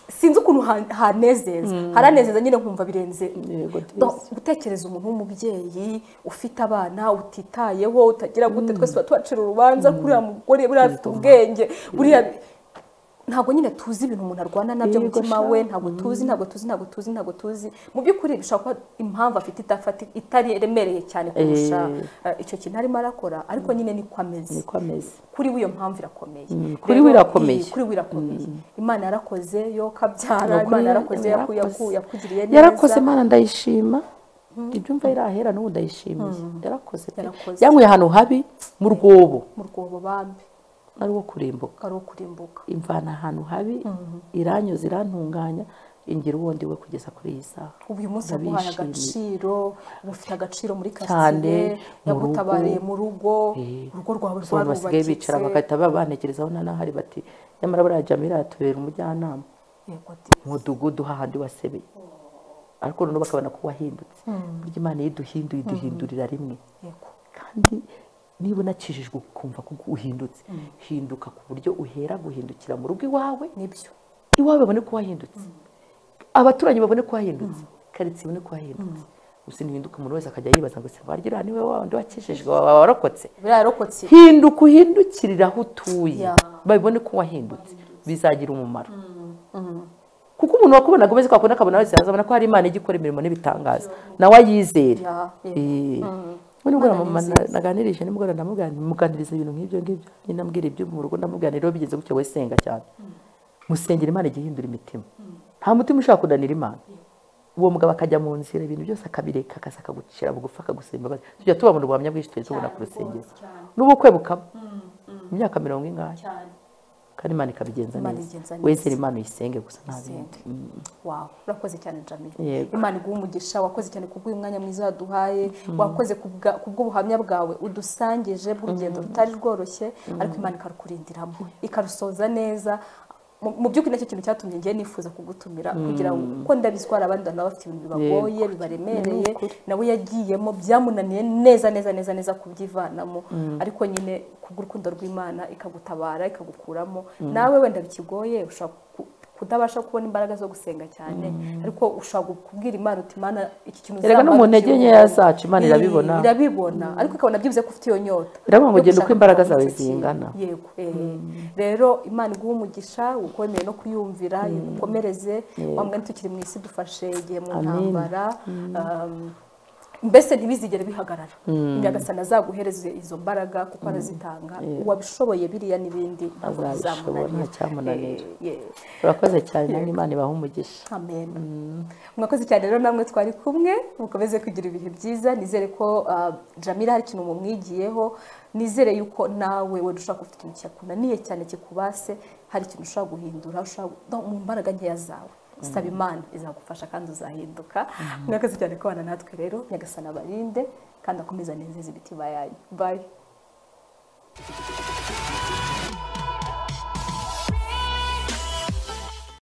sinzi ukuntu ha- hanezeza haranezeza nyine nkumva birenze Yego, Donc, gutekereza umuntu w'umubyeyi ufite abana utitayeho utagira gute twese tuba tubacira urubanza kuri uriya mugore buriya afite ubwenge buriya ntabwo nyine tuzi ibintu umuntu arwana nabyo mu Yego, mutima sha. we ntabwo tuzi ntabwo tuzi ntabwo tuzi ntabwo tuzi mu by'ukuri bishobora kuba impamvu afite idafati itari iremereye cyane kurusha eh, icyo kintu arimo arakora ariko nyine niko ameze niko ameze kuri we iyo mpamvu irakomeye kuri Rero, we irakomeye. iyi- kuri we irakomeye imana yarakoze yo kabyara Ni ukuri imana yarakoze yaku- yarakoze. yaku- yakugiriye neza yarakoze imana ndayishima ibyo umva irahera n'ubu ndayishimiye yarakoze pe Yarakoze. yanyweye ahantu habi mu rwobo mu rwobo bambi ari wo kurimbuka ari ukurimbuka imvana ahantu habi iranyuze irantunganya ingira uwundi we kugeza kuri iyi saha uyu munsi yaguhaye Ndabishimiye. agaciro uba ufite agaciro muri Cyane, karitsiye mu yagutabariye rugo. mu rugo Eh, urugo rwawe gusa abantu basigaye rwarubakitse bicara bagahita ba- banekerezaho nanahari bati nyamara buriya jamira yatubera umujyanama Yego di. umudugudu hahandi wasebeye ariko noneho bakabona ko wahindutse burya imana iyo iduhinduye iduhindurira rimwe Yego. kandi niba unakijijwe ukumva ko uhindutse hinduka ku buryo uhera guhindukira mu rugo iwawe nibyo iwawe babone ko wahindutse abaturanyi babone ko wahindutse karitsiye ibone ko wahindutse gusa ntihinduka umuntu wese akajya yibaza ngo se barya niwe wa wundi wakijijwe waba warokotse biriya yarokotse hinduka uhindukirire aho utuye Ya. babibone ko wahindutse bizagira umumaro kuko umuntu wakubona agomeze kwakubona akabona wese azabona ko hari imana igikora imirimo n'ibitangaza nawe ayizere Ya, yego. Eh. Ubu nimugoroba Imana mama ni na- naganirije nimugoroba ndamuganira muganiriza ibintu nk'ibyo ngibyo nyine ambwira ibyo mu rugo ndamuganira rero bigeze gutya we senga cyane musengera imana ijya ihindura imitima nta mutima ushaka kunanira imana uwo mugabo akajya mu nzira ibintu byose akabireka akaza akagucira bugufi akagusa imbabazi tujya tubabona ubuhamya bwinshi tuhise tubona ku rusengero cyane. n'ubukwe bukaba imyaka mirongo ingahe cyane kandi imana ikabigenza Imana igenza neza neza. wezere imana uyisenge gusa nta bindi Sente. Wow, urakoze cyane Jamila Yego. imana iguha umugisha wakoze cyane kubw'uyu mwanya mwiza waduhaye wakoze kubwa- kubw'ubuhamya bwawe udusangije bw'urugendo rutari rworoshye ariko imana ikarukurindiramo ikarusoza neza Mu- mu by'ukuri nacyo kintu cyatumye ngiye nifuza kugutumira kugira ngo kuko ndabizi ko hari abandi bantu baba bafite ibintu bibagoye bibaremereye nawe yagiyemo byamunaniye neza neza neza neza kubyivanamo ariko nyine kubw'urukundo rw'imana ikagutabara ikagukuramo nawe wenda bikigoye ushobora ku- kutabasha kubona imbaraga zo gusenga cyane ariko ushobora kubwira imana uti imana iki kintu Erega no mu uzamarukira ntege nkeya zacu Imana Iyi, irabibona. irabibona ariko ikabona byibuze ko ufite iyo nyota Iravuga ngo yo genda uko gushaka imbaraga gukora zawe icyo kintu. zingana. yego eh. rero imana iguhe umugisha ukomeye no kuyumvira igukomereze wa mwanya tukiri mu isi dufashe igihe mu Amen. ntambara um, mbese ntibizigere bihagarara nyagasana azaguhereze izo mbaraga kuko arazitanga uwabishoboye biriya n'ibindi ntabwo Azabishobora, bizamunanira. ntacyamunanira. Eh, yeah. urakoze cyane nange imana ibahe umugisha amen mwakoze cyane rero namwe twari kumwe mukomeze kugira ibihe byiza nizere ko ah, jamila hari ikintu mumwigiyeho nizere yuko nawe wenda ushobora kuba ufite ikintu cyakunaniye cyane kikubase hari ikintu ushobora guhindura ushobora no, mu mbaraga nkeya zawe saba imana izagufasha kandi uzahinduka mwakoze cyane kubana natwe rero nyagasana abarinde kandi akomeze anezeze imitima yanyu bayi